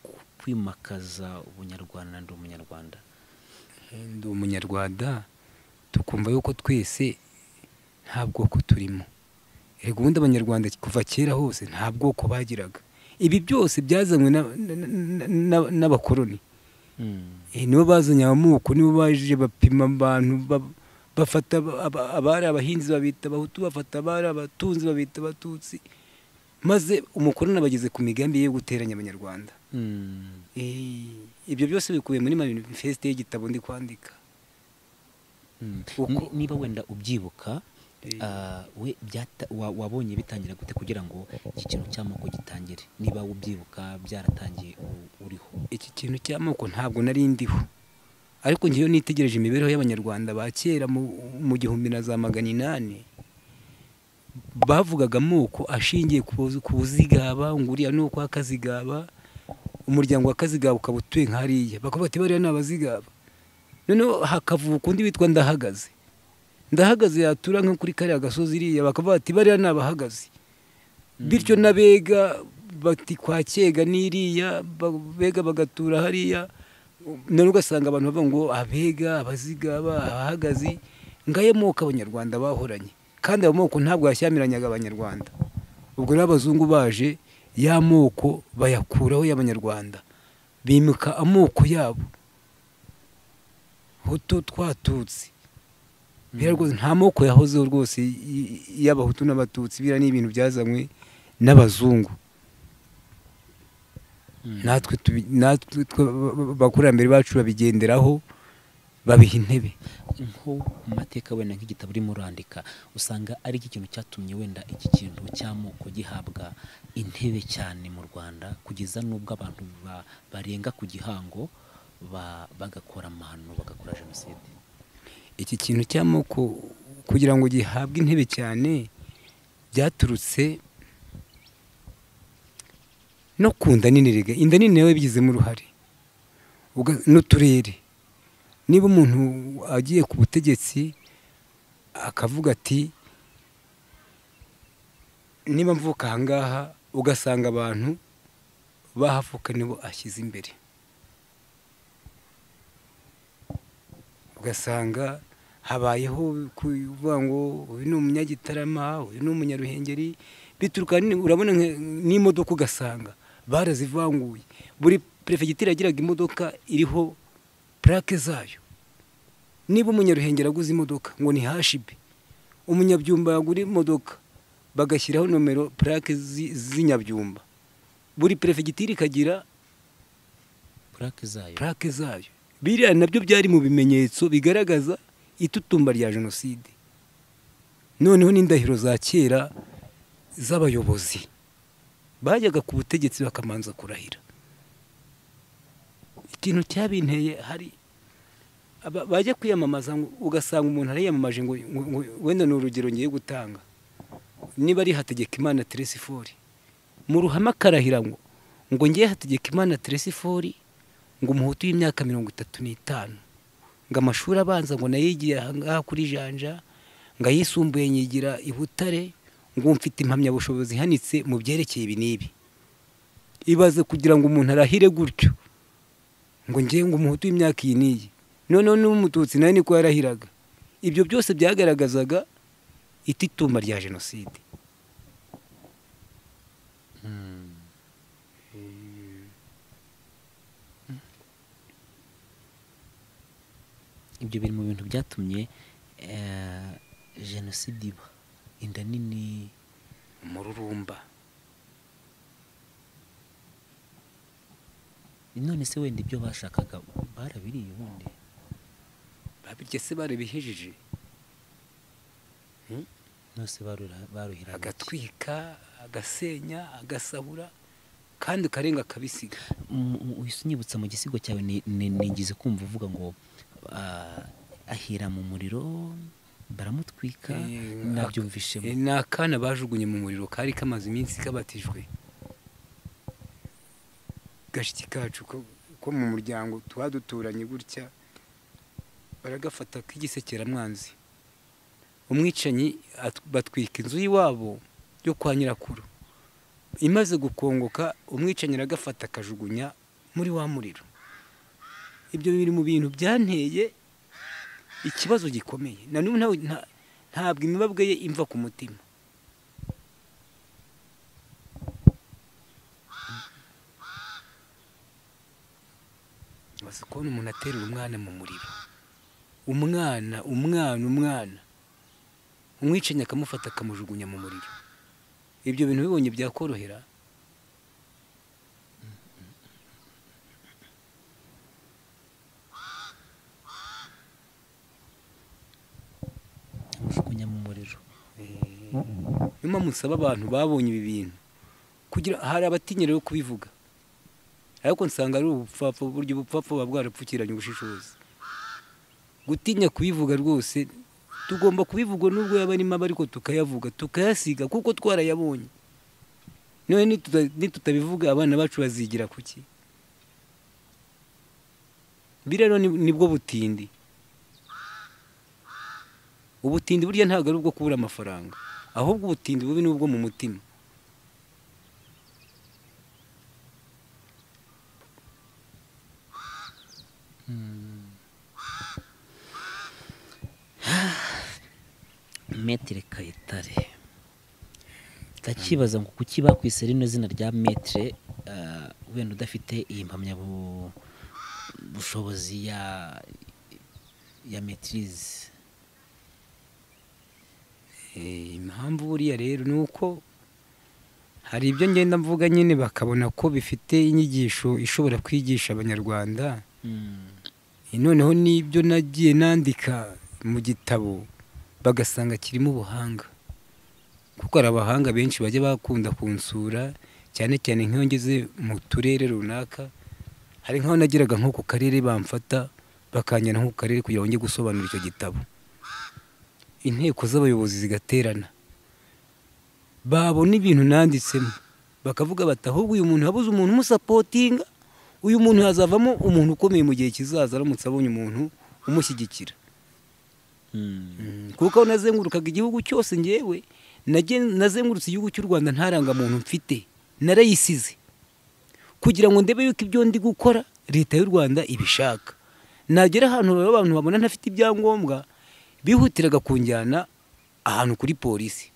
ku- kwimakaza ubunyarwanda ndi umunyarwanda ndi umunyarwanda tukumva yuko twese nta bwoko turimo Erega ubundi abanyarwanda kuva kera hose nta bwoko bagiraga ibi byose byazanywe na- na- na- na- n'abakoloni Eh, nibo bazanye amoko nibo baje bapima abantu ba- bafata aba- aba- abari abahinzi babita abahutu bafata abari abatunzi babita abatutsi maze umukoloni abageze ku migambi ye yo guteranya abanyarwanda Mm. Eh, ibyo byose bikubiye muri manifesite y'igitabo ndi kwandika Mm. Uko- Ni- niba wenda ubyibuka Eh. ah, we byata- wa- wabonye bitangira gute kugira ngo iki kintu cy'amoko gitangire niba ubyibuka byaratangiye u- uriho iki kintu cy'amoko ntabwo nari ndiho ariko ngewe nitegereje imibereho y'abanyarwanda ba kera mu mu gihumbi na za magana inani bavugaga amoko ashingiye ku buzi- ku buzigaba ngo uriya ni ukwa kazigaba umuryango wa kazigaba ukaba utuye nka hariya bakavuga bati bariya ni abazigaba noneho hakavuka undi witwa ndahagaze ndahagaze yatura nko kuri kariya gasozi iriya bakavuga bati bariya ni abahagaze bityo n'abega bati kwa kega n'iriya ba- bega bagatura hariya none ugasanga abantu bavuga ngo abega abazigaba abahagazi ngayo moko abanyarwanda bahoranye kandi ayo moko ntabwo yashyamiranyaga abanyarwanda ubwo rero abazungu baje ya moko bayakuraho y'abanyarwanda bimika amoko yabo hutu twatutsi biriya rwose nta moko yahozeho rwose y- y- y'abahutu n'abatutsi biriya ni ibintu byazanywe n'abazungu natwe tubi- natwe twe- ba- ba- abakurambere bacu babigenderaho babiha intebe nko mu mateka wenda nk'igitabo urimo urandika usanga ari iki kintu cyatumye wenda iki kintu cy'amoko gihabwa intebe cyane mu rwanda kugeza n'ubwo abantu ba- barenga ku gihango ba- bagakora amahano bagakora jenoside iki kintu cy'amoko kugira ngo gihabwe intebe cyane byaturutse no ku nda nini rega inda nini nawe yabigizemo uruhare Uga- n'uturere niba umuntu agiye ku butegetsi akavuga ati niba mvuka ahangaha ugasanga abantu bahavuka nibo ashyize imbere ugasanga habayeho kuvuga ngo uyu ni umunyagitarama uyu ni umunyaruhengeri bituruka ni- urabona nka- n'imodoka ugasanga barazivanguye buri perefegitura yagiraga imodoka iriho purake zayo niba umunyaruhengeri aguze imodoka ngo ni hashibe umunyabyumba yagura imodoka bagashyiraho nomero purake zi- z'inyabyumba buri perefegitura ikagira purake zayo purake zayo biriya nabyo byari mu bimenyetso bigaragaza itutumba rya jenoside noneho n'indahiro za kera z'abayobozi bajyaga ku butegetsi bakamanza kurahira ikintu cyabinteye hari aba- bajya kwiyamamaza ngo- ugasanga umuntu ariyamamaje ngo ngo- ngo wenda ni urugero ngiye gutanga niba ari hategekimana teresifori mu ruhame akarahira ngo ngo ngiye hategekimana teresifori ngo umuhutu w'imyaka mirongo itatu n'itanu ngo amashuri abanza ngo nayigiye ahangaha kuri janja ngo ayisumbuye nyigira i butare ngo mfite impamyabushobozi ihanitse mu byerekeye ibi n'ibi ibaze kugira ngo umuntu arahire gutyo ngo ngewe ngo umuhutu w'imyaka iyi n'iyi noneho n'umututsi nawe niko yarahiraga ibyo byose byagaragazaga itituma rya jenoside ibyo biri mu bintu byatumye eh, jenoside iba inda nini umururumba none se wenda ibyo bashakaga barabiriye ubundi babirya se barabihejeje nose barura- baruhira mu ki? agatwika agasenya agasahura kandi ukarenga akabisiga Mu- mu- uhise unyibutsa mu gisigo cyawe ni- ni- ningize kumva uvuga ngo ah, ahira mu muriro baramutwika Eh, nabyumvishemo Eh, ni akana bajugunye mu muriro kari kamaze iminsi kabatijwe gashiki kacu ko ko mu muryango tuba duturanye gutya baragafata k'igisekeramwanzi umwicanyi at- batwika inzu y'iwabo yo kwa nyirakuru imaze gukongoka umwicanyi aragafata akajugunya muri wa muriro ibyo biri mu bintu byanteye ikibazo gikomeye na n'ubu ntawe- nta- ntabwo imibabwe ye imva ku mutima maze kubona umuntu aterura umwana mu muriro umwana umwana umwana umwicanyi akamufata akamujugunya mu muriro ibyo bintu bibonye byakorohera amujugunya mu muriro niyo mpamvu usaba abantu babonye ibi bintu kugira hari abatinya rero kubivuga ariko nsanga ari ubupfapfa uburyo ubupfapfa buba bwarapfukiranye ubushishozi gutinya kubivuga rwose tugomba kubivuga nubwo yaba ari mabi ariko tukayavuga tukayasiga kuko twarayabonye none nituta- nitutabivuga abana bacu bazigira kuki ibi rero ni- nibwo butindi ubutindi burya ntabwo ari ubwo kubura amafaranga ahubwo ubutindi bubi ni ubwo mu mutima metire kayitare ndakibaza ngo kuki bakwise rino zina rya metire ah, wenda udafite iyi mpamyabu- bushobozi ya ya metirize Eh, impamvu buriya rero ni uko hari ibyo ngenda mvuga nyine bakabona ko bifite inyigisho ishobora kwigisha abanyarwanda Mm. Eh, noneho n'ibyo nagiye nandika mu gitabo bagasanga kirimo ubuhanga kuko hari abahanga benshi bajya bakunda kunsura cyane cyane nk'iyo ngeze mu turere runaka hari nk'aho nageraga nko ku karere bamfata bakanjyana nko ku karere kugira ngo njye gusobanura icyo gitabo inteko z'abayobozi zigaterana babona ibintu nanditsemo bakavuga bati ahubwo uyu muntu habuze umuntu umusapotinga uyu muntu hazavamo umuntu ukomeye mu gihe kizaza aramutse abonye umuntu umushyigikira Mm. Mm, kuko aho nazengurukaga igihugu cyose ngewe nagen- nazengurutse igihugu cy'u rwanda ntarangamuntu mfite narayisize kugira ngo ndebe yuko ibyo ndi gukora leta y'u rwanda ibishaka nagera ahantu rero abantu babona ntafite ibyangombwa bihutiraga kunjyana ahantu kuri polisi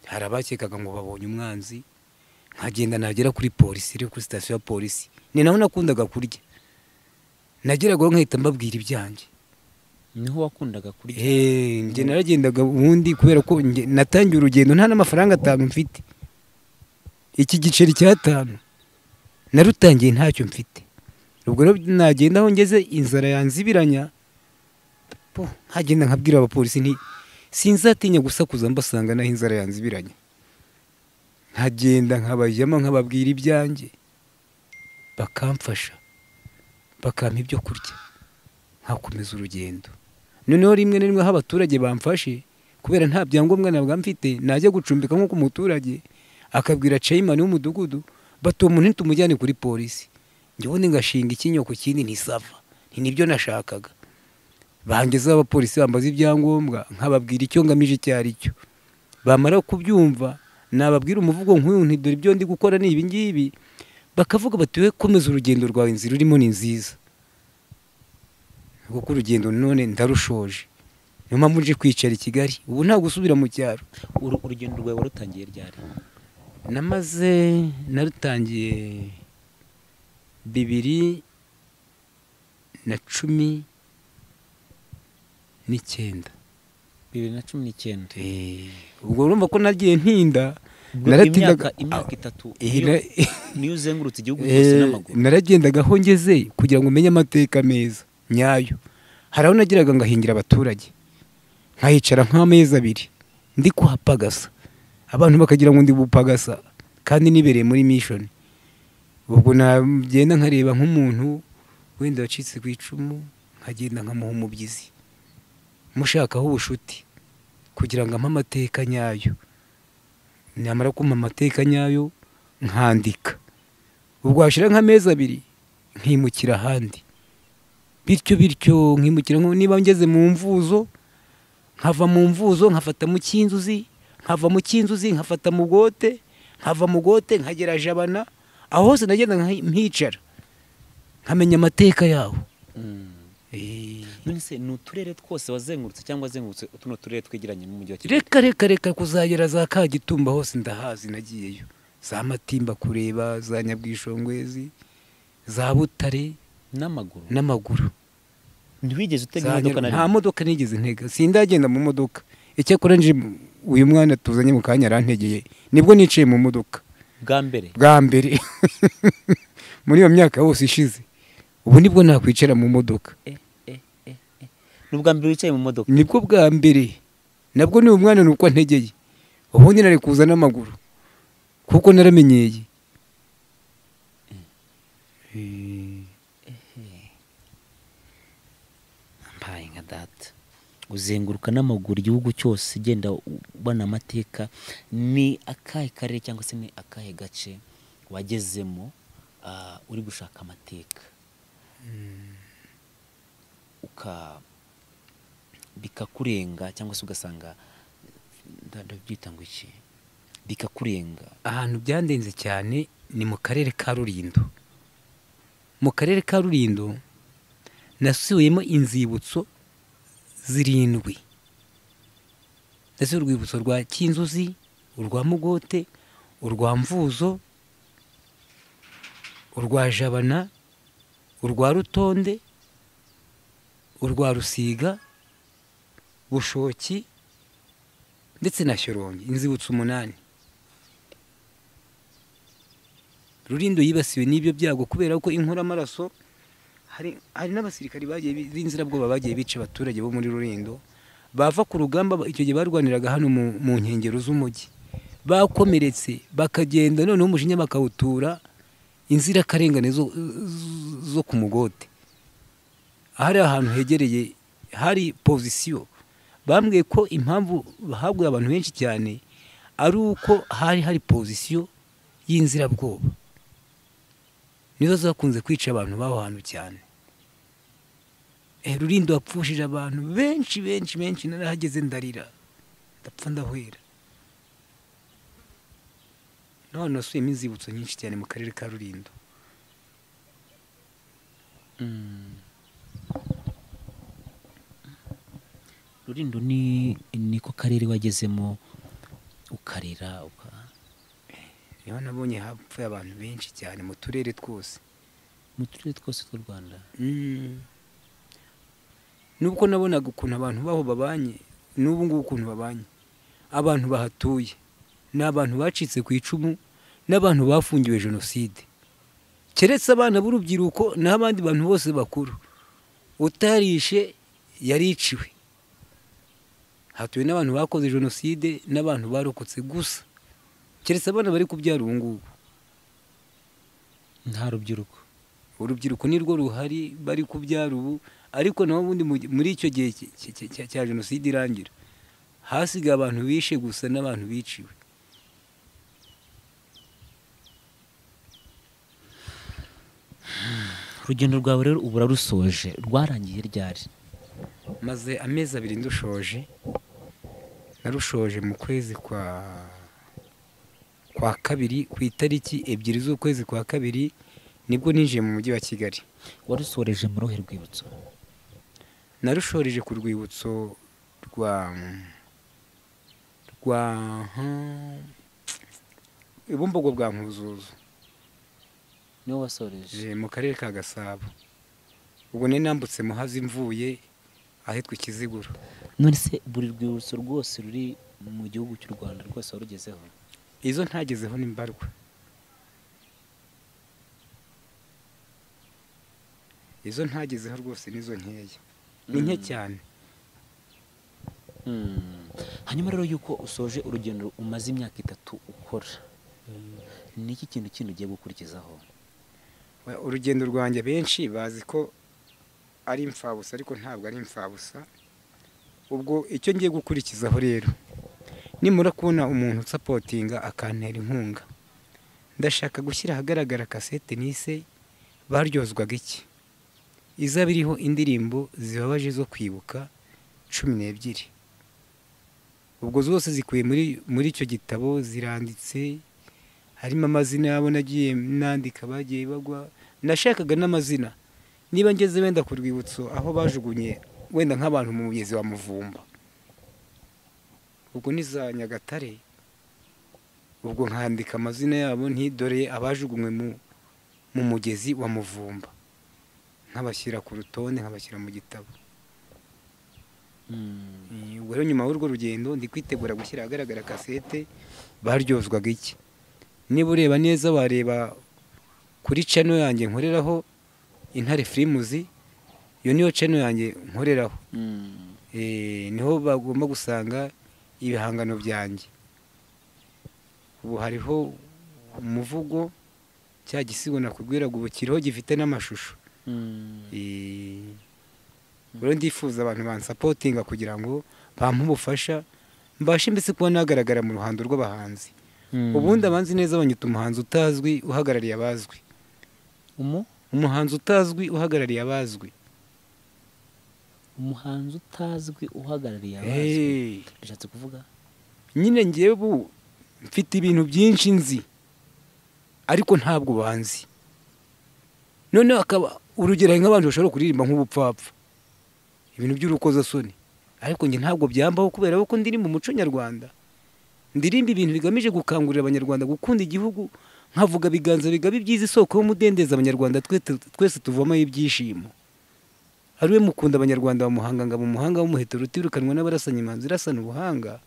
hari abakekaga ngo babonye umwanzi nkagenda nagera kuri polisi rero kuri sitasiyo ya polisi ni naho nakundaga kurya nageragaho nkahita mbabwira ibyanjye niho wakundaga kurya Eh, njye naragendaga ubundi kubera ko njye natangiye urugendo nta n'amafaranga atanu mfite iki giceri cy'atanu narutangiye ntacyo mfite ubwo rero nagenda aho ngeze inzara yanzibiranya po nkagenda nkabwira abapolisi nti sinzatinya gusakuza mbasanga naho inzara yanzibiranya nkagenda nkabajyamo nkababwira ibyanjye bakamfasha bakampa ibyo kurya nkakomeza urugendo noneho rimwe na rimwe aho abaturage bamfashe kubera nta byangombwa nabwa mfite najya gucumbika nk'uko umuturage akabwira ceyimani w'umudugudu bati uwo muntu ntumujyane kuri polisi njye ubundi ngashinga ikinyo ku kindi ntisava ni nibyo nashakaga bangezeho abapolisi bambaza ibyangombwa nkababwira icyo ngamije icyo ari cyo bamara kubyumva nababwira umuvugo nk'uyu nti dore ibyo ndi gukora ni ibi ngibi bakavuga bati we komeza urugendo rwawe inzira urimo ni nziza kuko urugendo none ndarushoje niyo mpamvu nje kwicara i kigali ubu ntabwo usubira mu cyaro Uru- urugendo rwawe warutangiye ryari namaze narutangiye bibiri na cumi n'icyenda bibiri na cumi n'icyenda Eh, ubwo urumva ko nagiye ntinda imyaka naratindaga imyaka itatu Eh, niyo- na- niyo uzengurutse igihugu cyose n'amaguru Eh, naragendaga aho ngeze kugira ngo menye amateka meza nyayo hari aho nagiraga ngahingira abaturage nkahicara nk'amezi abiri ndi kuhapagasa abantu bakagira ngo ndi bupagasa kandi nibereye muri mishoni ubwo nagenda nkareba nk'umuntu wenda wacitse ku icumu nkagenda nkamuha umubyizi mushakaho ubucuti kugira ngo ampe amateka nyayo nyamara kumpa amateka nyayo nkandika ubwo hashira nk'amezi abiri nkimukira ahandi bityo bityo nkimukira nko niba ngeze mu mvuzo nkava mu mvuzo nkafata mu cy'inzuzi nkava mu cy'inzuzi nkafata mu bwote nkava mu bwote nkagera jabana aho hose nagenda nka- mpicara nkamenya amateka yaho Mm. Eh, none se ni uturere twose wazengurutse cyangwa wazengurutse tuno turere twegeranye n'umujyi wa kigali reka reka reka kuzagera za kagitumba hose ndahazi nagiyeyo za matimba kureba za nyabwishongwezi za butare n'amaguru n'amaguru ntiwigeze utega imodoka na Zanyura- nta rimwe modoka nigeze ntega sindagenda mu modoka icyakora nje uyu mwana tuzanye mu kanya arantegeye nibwo nicaye mu modoka bwa mbere bwa mbere muri iyo myaka yose ishize ubu nibwo nakwicara mu modoka Eh, eh, eh, eh. ni ubwa mbere wicaye mu modoka nibwo bwa mbere nabwo ni umwana ni uko antegeye ubundi nari kuza n'amaguru kuko naramenyeye Eh, mbaye nka data uzenguruka n'amaguru igihugu cyose ugenda ubona amateka ni akahe karere cyangwa se ni akahe gace wagezemo ah, uri gushaka amateka uka bikakurenga cyangwa se ugasanga nda- ndabyita ngo iki bikakurenga ahantu byandenze cyane ni mu karere ka rurindo mu karere ka rurindo nasuyemo inzibutso zirindwi ndetse urwibutso rwa cyinzuzi urwa mugote urwa mvuzo urwa jabana urwa rutonde urwa rusiga bushoki ndetse na shyorongi inzibutso umunani rurindo yibasiwe n'ibyo byago kubera ko inkoramaraso hari hari n'abasirikari bagiye bi- b'inzirabwoba bagiye bica abaturage bo muri rurindo bava ku rugamba ba- icyo gihe barwaniraga hano mu, mu nkengero z'umujyi bakomeretse bakagenda noneho umujinya bakawutura inzirakarengane zo, z- zo ku mugote hari ahantu hegereye hari pozisiyo bambwiye ko impamvu bahabwa abantu benshi cyane ari uko hari hari pozisiyo y'inzirabwoba nizo zakunze kwica abantu b'aho hantu cyane Eh, rurindo wapfushije abantu benshi benshi benshi narahageze ndarira ndapfa ndahwera n'abantu basubiyemo inzibutso nyinshi cyane mu karere ka rurindo rurindo ni niko karere wagezemo ukarira uka niho nabonye hapfuye abantu benshi cyane mu turere twose mu turere twose tw'u rwanda Mm. nubwo nabonaga ukuntu abantu baho babanye n'ubu ngubu ukuntu babanye abantu bahatuye ni abantu bacitse ku icumu n'abantu bafungiwe jenoside keretse abana b'urubyiruko n'abandi bantu bose bakuru utarishe yariciwe hatuwe n'abantu bakoze jenoside n'abantu barokotse gusa keretse abana bari kubyara ubu ngubu nta rubyiruko urubyiruko nirwo ruhari bari kubyara ubu ariko naho ubundi mu- muri icyo gihe cy- cy- cy- cya- cya jenoside irangira hasigaye abantu bishe gusa n'abantu biciwe urugendo rwawe rero ubu urarusoje rwarangiye ryari maze amezi abiri ndushoje narushoje mu kwezi kwa kwa kabiri ku itariki ebyiri z'ukwezi kwa kabiri nibwo ninjiye mu mujyi wa kigali warusoreje mu ruhe rwibutso narushoreje ku rwibutso rwa rwa ibumbogo bwa nkuzuzu niwe wasoreje Je, mu karere ka gasabo ubwo nari nambutse muhazi mvuye ahitwa ikiziguro none se buri rwibutso rwose ruri mu gihugu cy'u rwanda rwose warugezeho izo ntagezeho ni mbarwa izo ntagezeho rwose nizo nkeya ni nke cyane Mm. hanyuma rero yuko usoje urugendo umaze imyaka itatu ukora ni iki kintu kindi ugiye gukurikizaho Wa- urugendo rwanjye benshi bazi ko ari imfabusa ariko ntabwo ari imfabusa ubwo icyo ngiye gukurikizaho rero nimura kubona umuntu usapotinga akantera inkunga ndashaka gushyira ahagaragara kasete nise baryozwaga iki izaba iriho indirimbo zibabaje zo kwibuka cumi n'ebyiri ubwo zose zikuye muri muri icyo gitabo ziranditse harimo amazina yabo nagiye nandika bagiye bagwa nashakaga n'amazina niba ngeze wenda ku rwibutso aho bajugunye wenda nk'abantu mu mugezi wa muvumba ubwo ni za nyagatare ubwo nkandika amazina yabo ntidore abajugunywe mu mu mugezi wa muvumba nkabashyira ku rutonde nkabashyira mu gitabo Mm. Mm, ubwo rero nyuma y'urwo rugendo ndi kwitegura gushyira ahagaragara kasete baryozwaga iki niba ureba neza wareba kuri channel yanjye nkoreraho intare firimuzi iyo niyo channel yanjye nkoreraho Mm. Eh, niho bagomba gusanga ibihangano byanjye ubu hariho umuvugo cya gisigo nakubwiraga ubu kiriho gifite n'amashusho Mm. Eh, rero ndifuza abantu bansapotinga kugira ngo bampe ubufasha mbashe mbese kuba nagaragara mu ruhando rw'abahanzi Mm. ubundi abanzi neza banyita umuhanzi utazwi uhagarariye abazwi Umu? umuhanzi utazwi uhagarariye abazwi umuhanzi utazwi uhagarariye abazwi Eh, bishatse kuvuga nyine ngewe ubu mfite ibintu byinshi nzi ariko ntabwo banzi noneho akaba urugero hari nk'abantu bashobora kuririmba nk'ubupfapfa ibintu by'urukozasoni ariko njye ntabwo byambaho kubera ko ndirimba umuco nyarwanda ndirimba ibintu bigamije gukangurira abanyarwanda gukunda igihugu nkavuga biganza bigabe ibyiza isoko y'umudendezo abanyarwanda twe- twese tuvomaho ibyishimo ari we mukunda abanyarwanda bamuhanga ngo umuhanga w'umuheto rutirukanwa n'abarasanyi imanzi irasana ubuhanga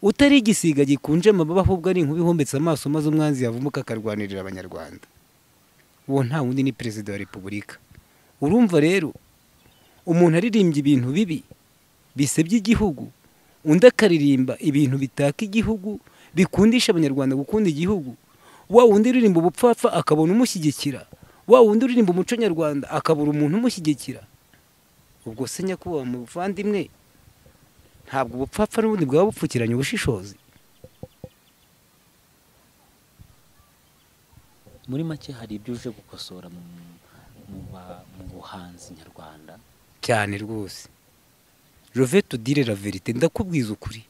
utari igisiga gikunje amababa ahubwo ari inkuba ihombetse amaso maze umwanzi yavumuka akarwanirira abanyarwanda uwo nta wundi ni perezida wa repubulika urumva rero umuntu aririmbye ibintu bibi bisebya igihugu undi akaririmba ibintu bitaka igihugu bikundisha abanyarwanda gukunda igihugu wa wundi uririmba ubupfapfa akabona umushyigikira wa wundi uririmba umuco nyarwanda akabura umuntu umushyigikira ubwo se nyakubahwa muvandimwe ntabwo ubupfapfa n'ubundi bwaba bupfukiranye ubushishozi muri make hari ibyo uje gukosora mu, mu, ba- mu buhanzi nyarwanda cyane rwose jove tudire la verite ndakubwiza ukuri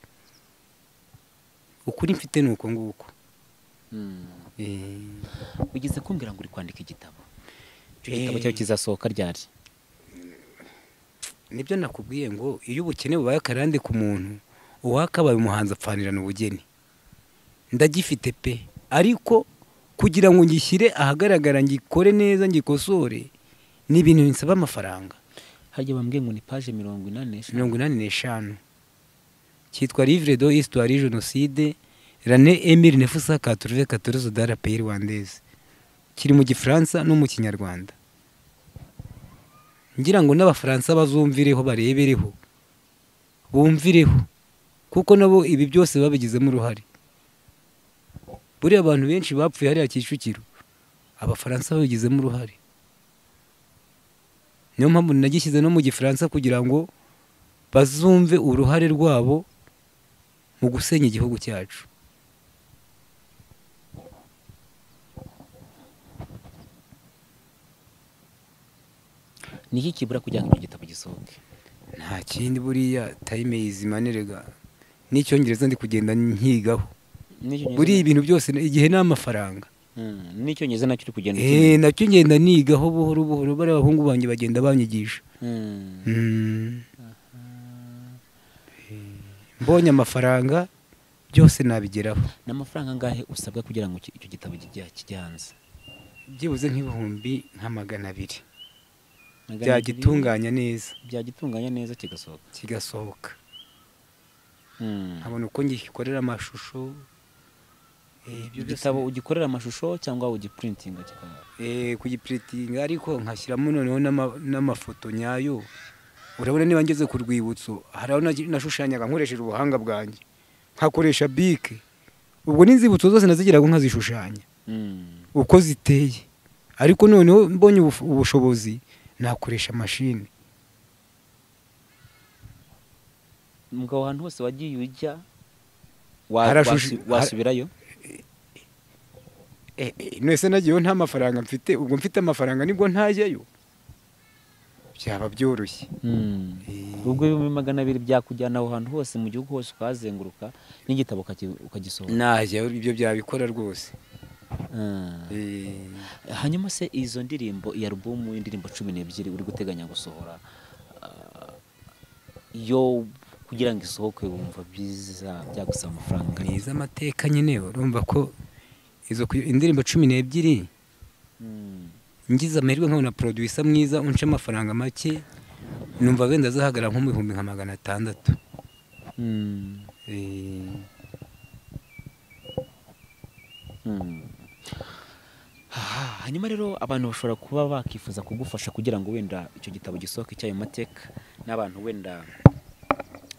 ukuri mfite ni uko nguko Mm. Eh, ugeze kumbwira ngo uri kwandika igitabo icyo Eh. gitabo cyawe kizasohoka ryari nibyo nakubwiye ngo iyo ubukene bubaye akarande ku muntu uwakabaye umuhanzi apfanirana ubugeni ndagifite pe ariko kugira ngo ngishyire ahagaragara ngikore neza ngikosore ni ibintu binsaba amafaranga harya bambwiye ngo ni paje mirongo inani n'eshanu mirongo inani n'eshanu cyitwa livre de histoire jenoside rane emile nefusa katruve katorozo de la pays rwandaise kiri mu gifaransa no mu kinyarwanda ngira ngo n'abafaransa bazumvireho barebereho bumvireho kuko nabo ibi byose babigizemo uruhare buriya abantu benshi bapfuye hariya kicukiro abafaransa babigizemo uruhare niyo mpamvu nagishyize no mu gifaransa kugira ngo bazumve uruhare rwabo mu gusenya igihugu cyacu ni iki kibura kugira ngo icyo gitabo gisohoke nta kindi buriya tayime yizimanirega n'icyongereza ndi kugenda nkigaho N'icyongereza- buriya ibintu byose igihe ni amafaranga Mm, n'icyongereza nacyo uri kugenda Eh, nacyo ngenda nigaho buhoro buhoro bariya abahungu banjye bagenda banyigisha ukeneye. Mm. Mm. mbonye amafaranga byose nabigeraho n'amafaranga angahe usabwa kugira ngo icyo gitabo kijya kigihanze byibuze nk'ibihumbi nka magana abiri byagitunganya neza byagitunganya neza kigasohoka kigasohoka Hmm. nkabona uko ngikorera amashusho eh, ibyo byose- igitabo ugikorera amashusho cyangwa ugiprintinga kikaba eh, kugipuritinga ariko nkashyiramo noneho n'ama- n'amafoto nyayo urabona niba ngeze ku rwibutso hari aho nagi- nashushanyaga nkoresheje ubuhanga bwanjye nkakoresha bike ubwo n'inzibutso zose nazigiraga nkazishushanya Hmm. uko ziteye ariko noneho mbonye ubuf- ubushobozi nakoresha mashini mugabo ahantu hose wagiye ujya wa- Harashushu- wasu- wasubirayo Eh, eh, nese nagiyeho nta mafaranga mfite ubwo mfite amafaranga nibwo ntajyayo byaba byoroshye Hmm. Eh, ubwo ibihumbi magana abiri byakujyana aho hantu hose mu gihugu hose ukahazenguruka n'igitabo ukaki- ukagisohora najyayo ibyo byabikora rwose Hmm. Eh, hanyuma se izo ndirimbo iyi alubumu y'indirimbo cumi n'ebyiri uri guteganya gusohora ah, yo kugira ngo isohoke wumva byiza byagusaba amafaranga ni iz'amateka nyine urumva ko izo ku- indirimbo cumi n'ebyiri Hmm. ngize amahirwe nkabona produsa mwiza unca amafaranga make numva wenda azahagarara nko mu bihumbi nka magana atandatu Hmm. Eh, Hmm. Ah, hanyuma rero abantu bashobora kuba bakifuza kugufasha kugira ngo wenda icyo gitabo gisohoke cyayo mateka n'abantu wenda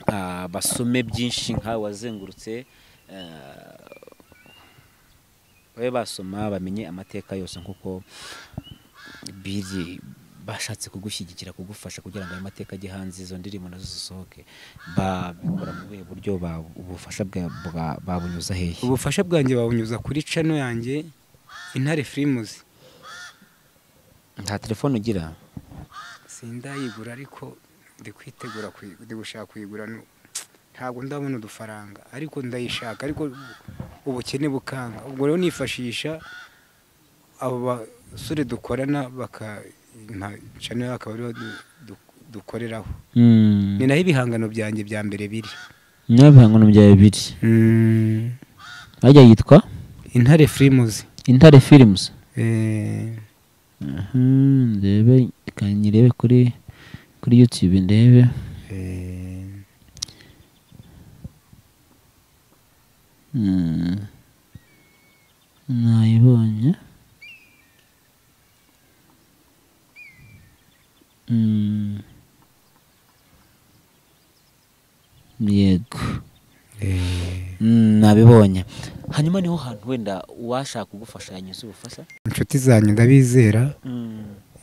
ah, basome byinshi nkawe wazengurutse eh, babe basoma bamenye amateka yose nk'uko biri bashatse kugushyigikira kugufasha kugira ngo ayo mateka ajye hanze izo ndirimbo nazo zisohoke babikora mu buhe buryo ba- ubufasha bwa- bwa- babunyuza hehe ubufasha bwanjye babunyuza kuri cano yanjye intare firimuzi nta telefone ugira sindayigura ariko ndi kwitegura kuyi- ndi gushaka kuyigura nu- ntabwo ndabona udufaranga ariko ndayishaka ariko ubukene bukanga ubwo rero nifashisha abo basore dukorana bakacana akaba ariho du- du- dukoreraho ni naho ibihangano byanjye bya mbere biri niba ibihangano byawe bibiri ajya yitwa intare firimuzi intare firimuzi ndebe reka nyirebe kuri kuri yutube ndebe Hmm. nayibonye Hmm. yego Mm, nabibonye hanyuma niho hantu wenda uwashaka kugufasha yanyuze ubufasha inshuti zanyu ndabizera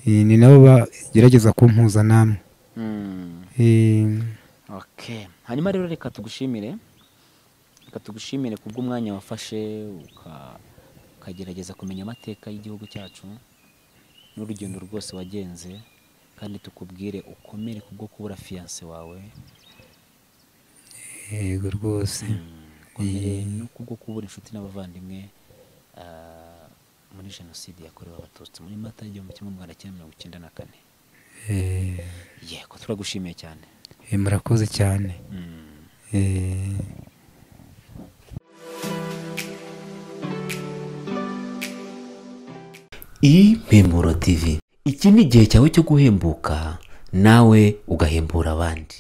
Eh, ni nabo bagerageza kumpuza namwe Mm, Eh, okay. hanyuma rero reka tugushimire reka tugushimire kubw'umwanya wafashe uka- ukagerageza kumenya amateka y'igihugu cyacu n'urugendo rwose wagenze kandi tukubwire ukomere kubwo kubura fiyanse wawe yego rwose ukomere no kubwo kubura inshuti n'abavandimwe ah, muri jenoside yakorewe abatutsi muri mata y'igihumbi kimwe magana cyenda mirongo icyenda na kane Eh, yego turagushimiye cyane eh, murakoze cyane Mm. Eh, impemuro tv iki ni igihe cyawe cyo guhembuka nawe ugahembura abandi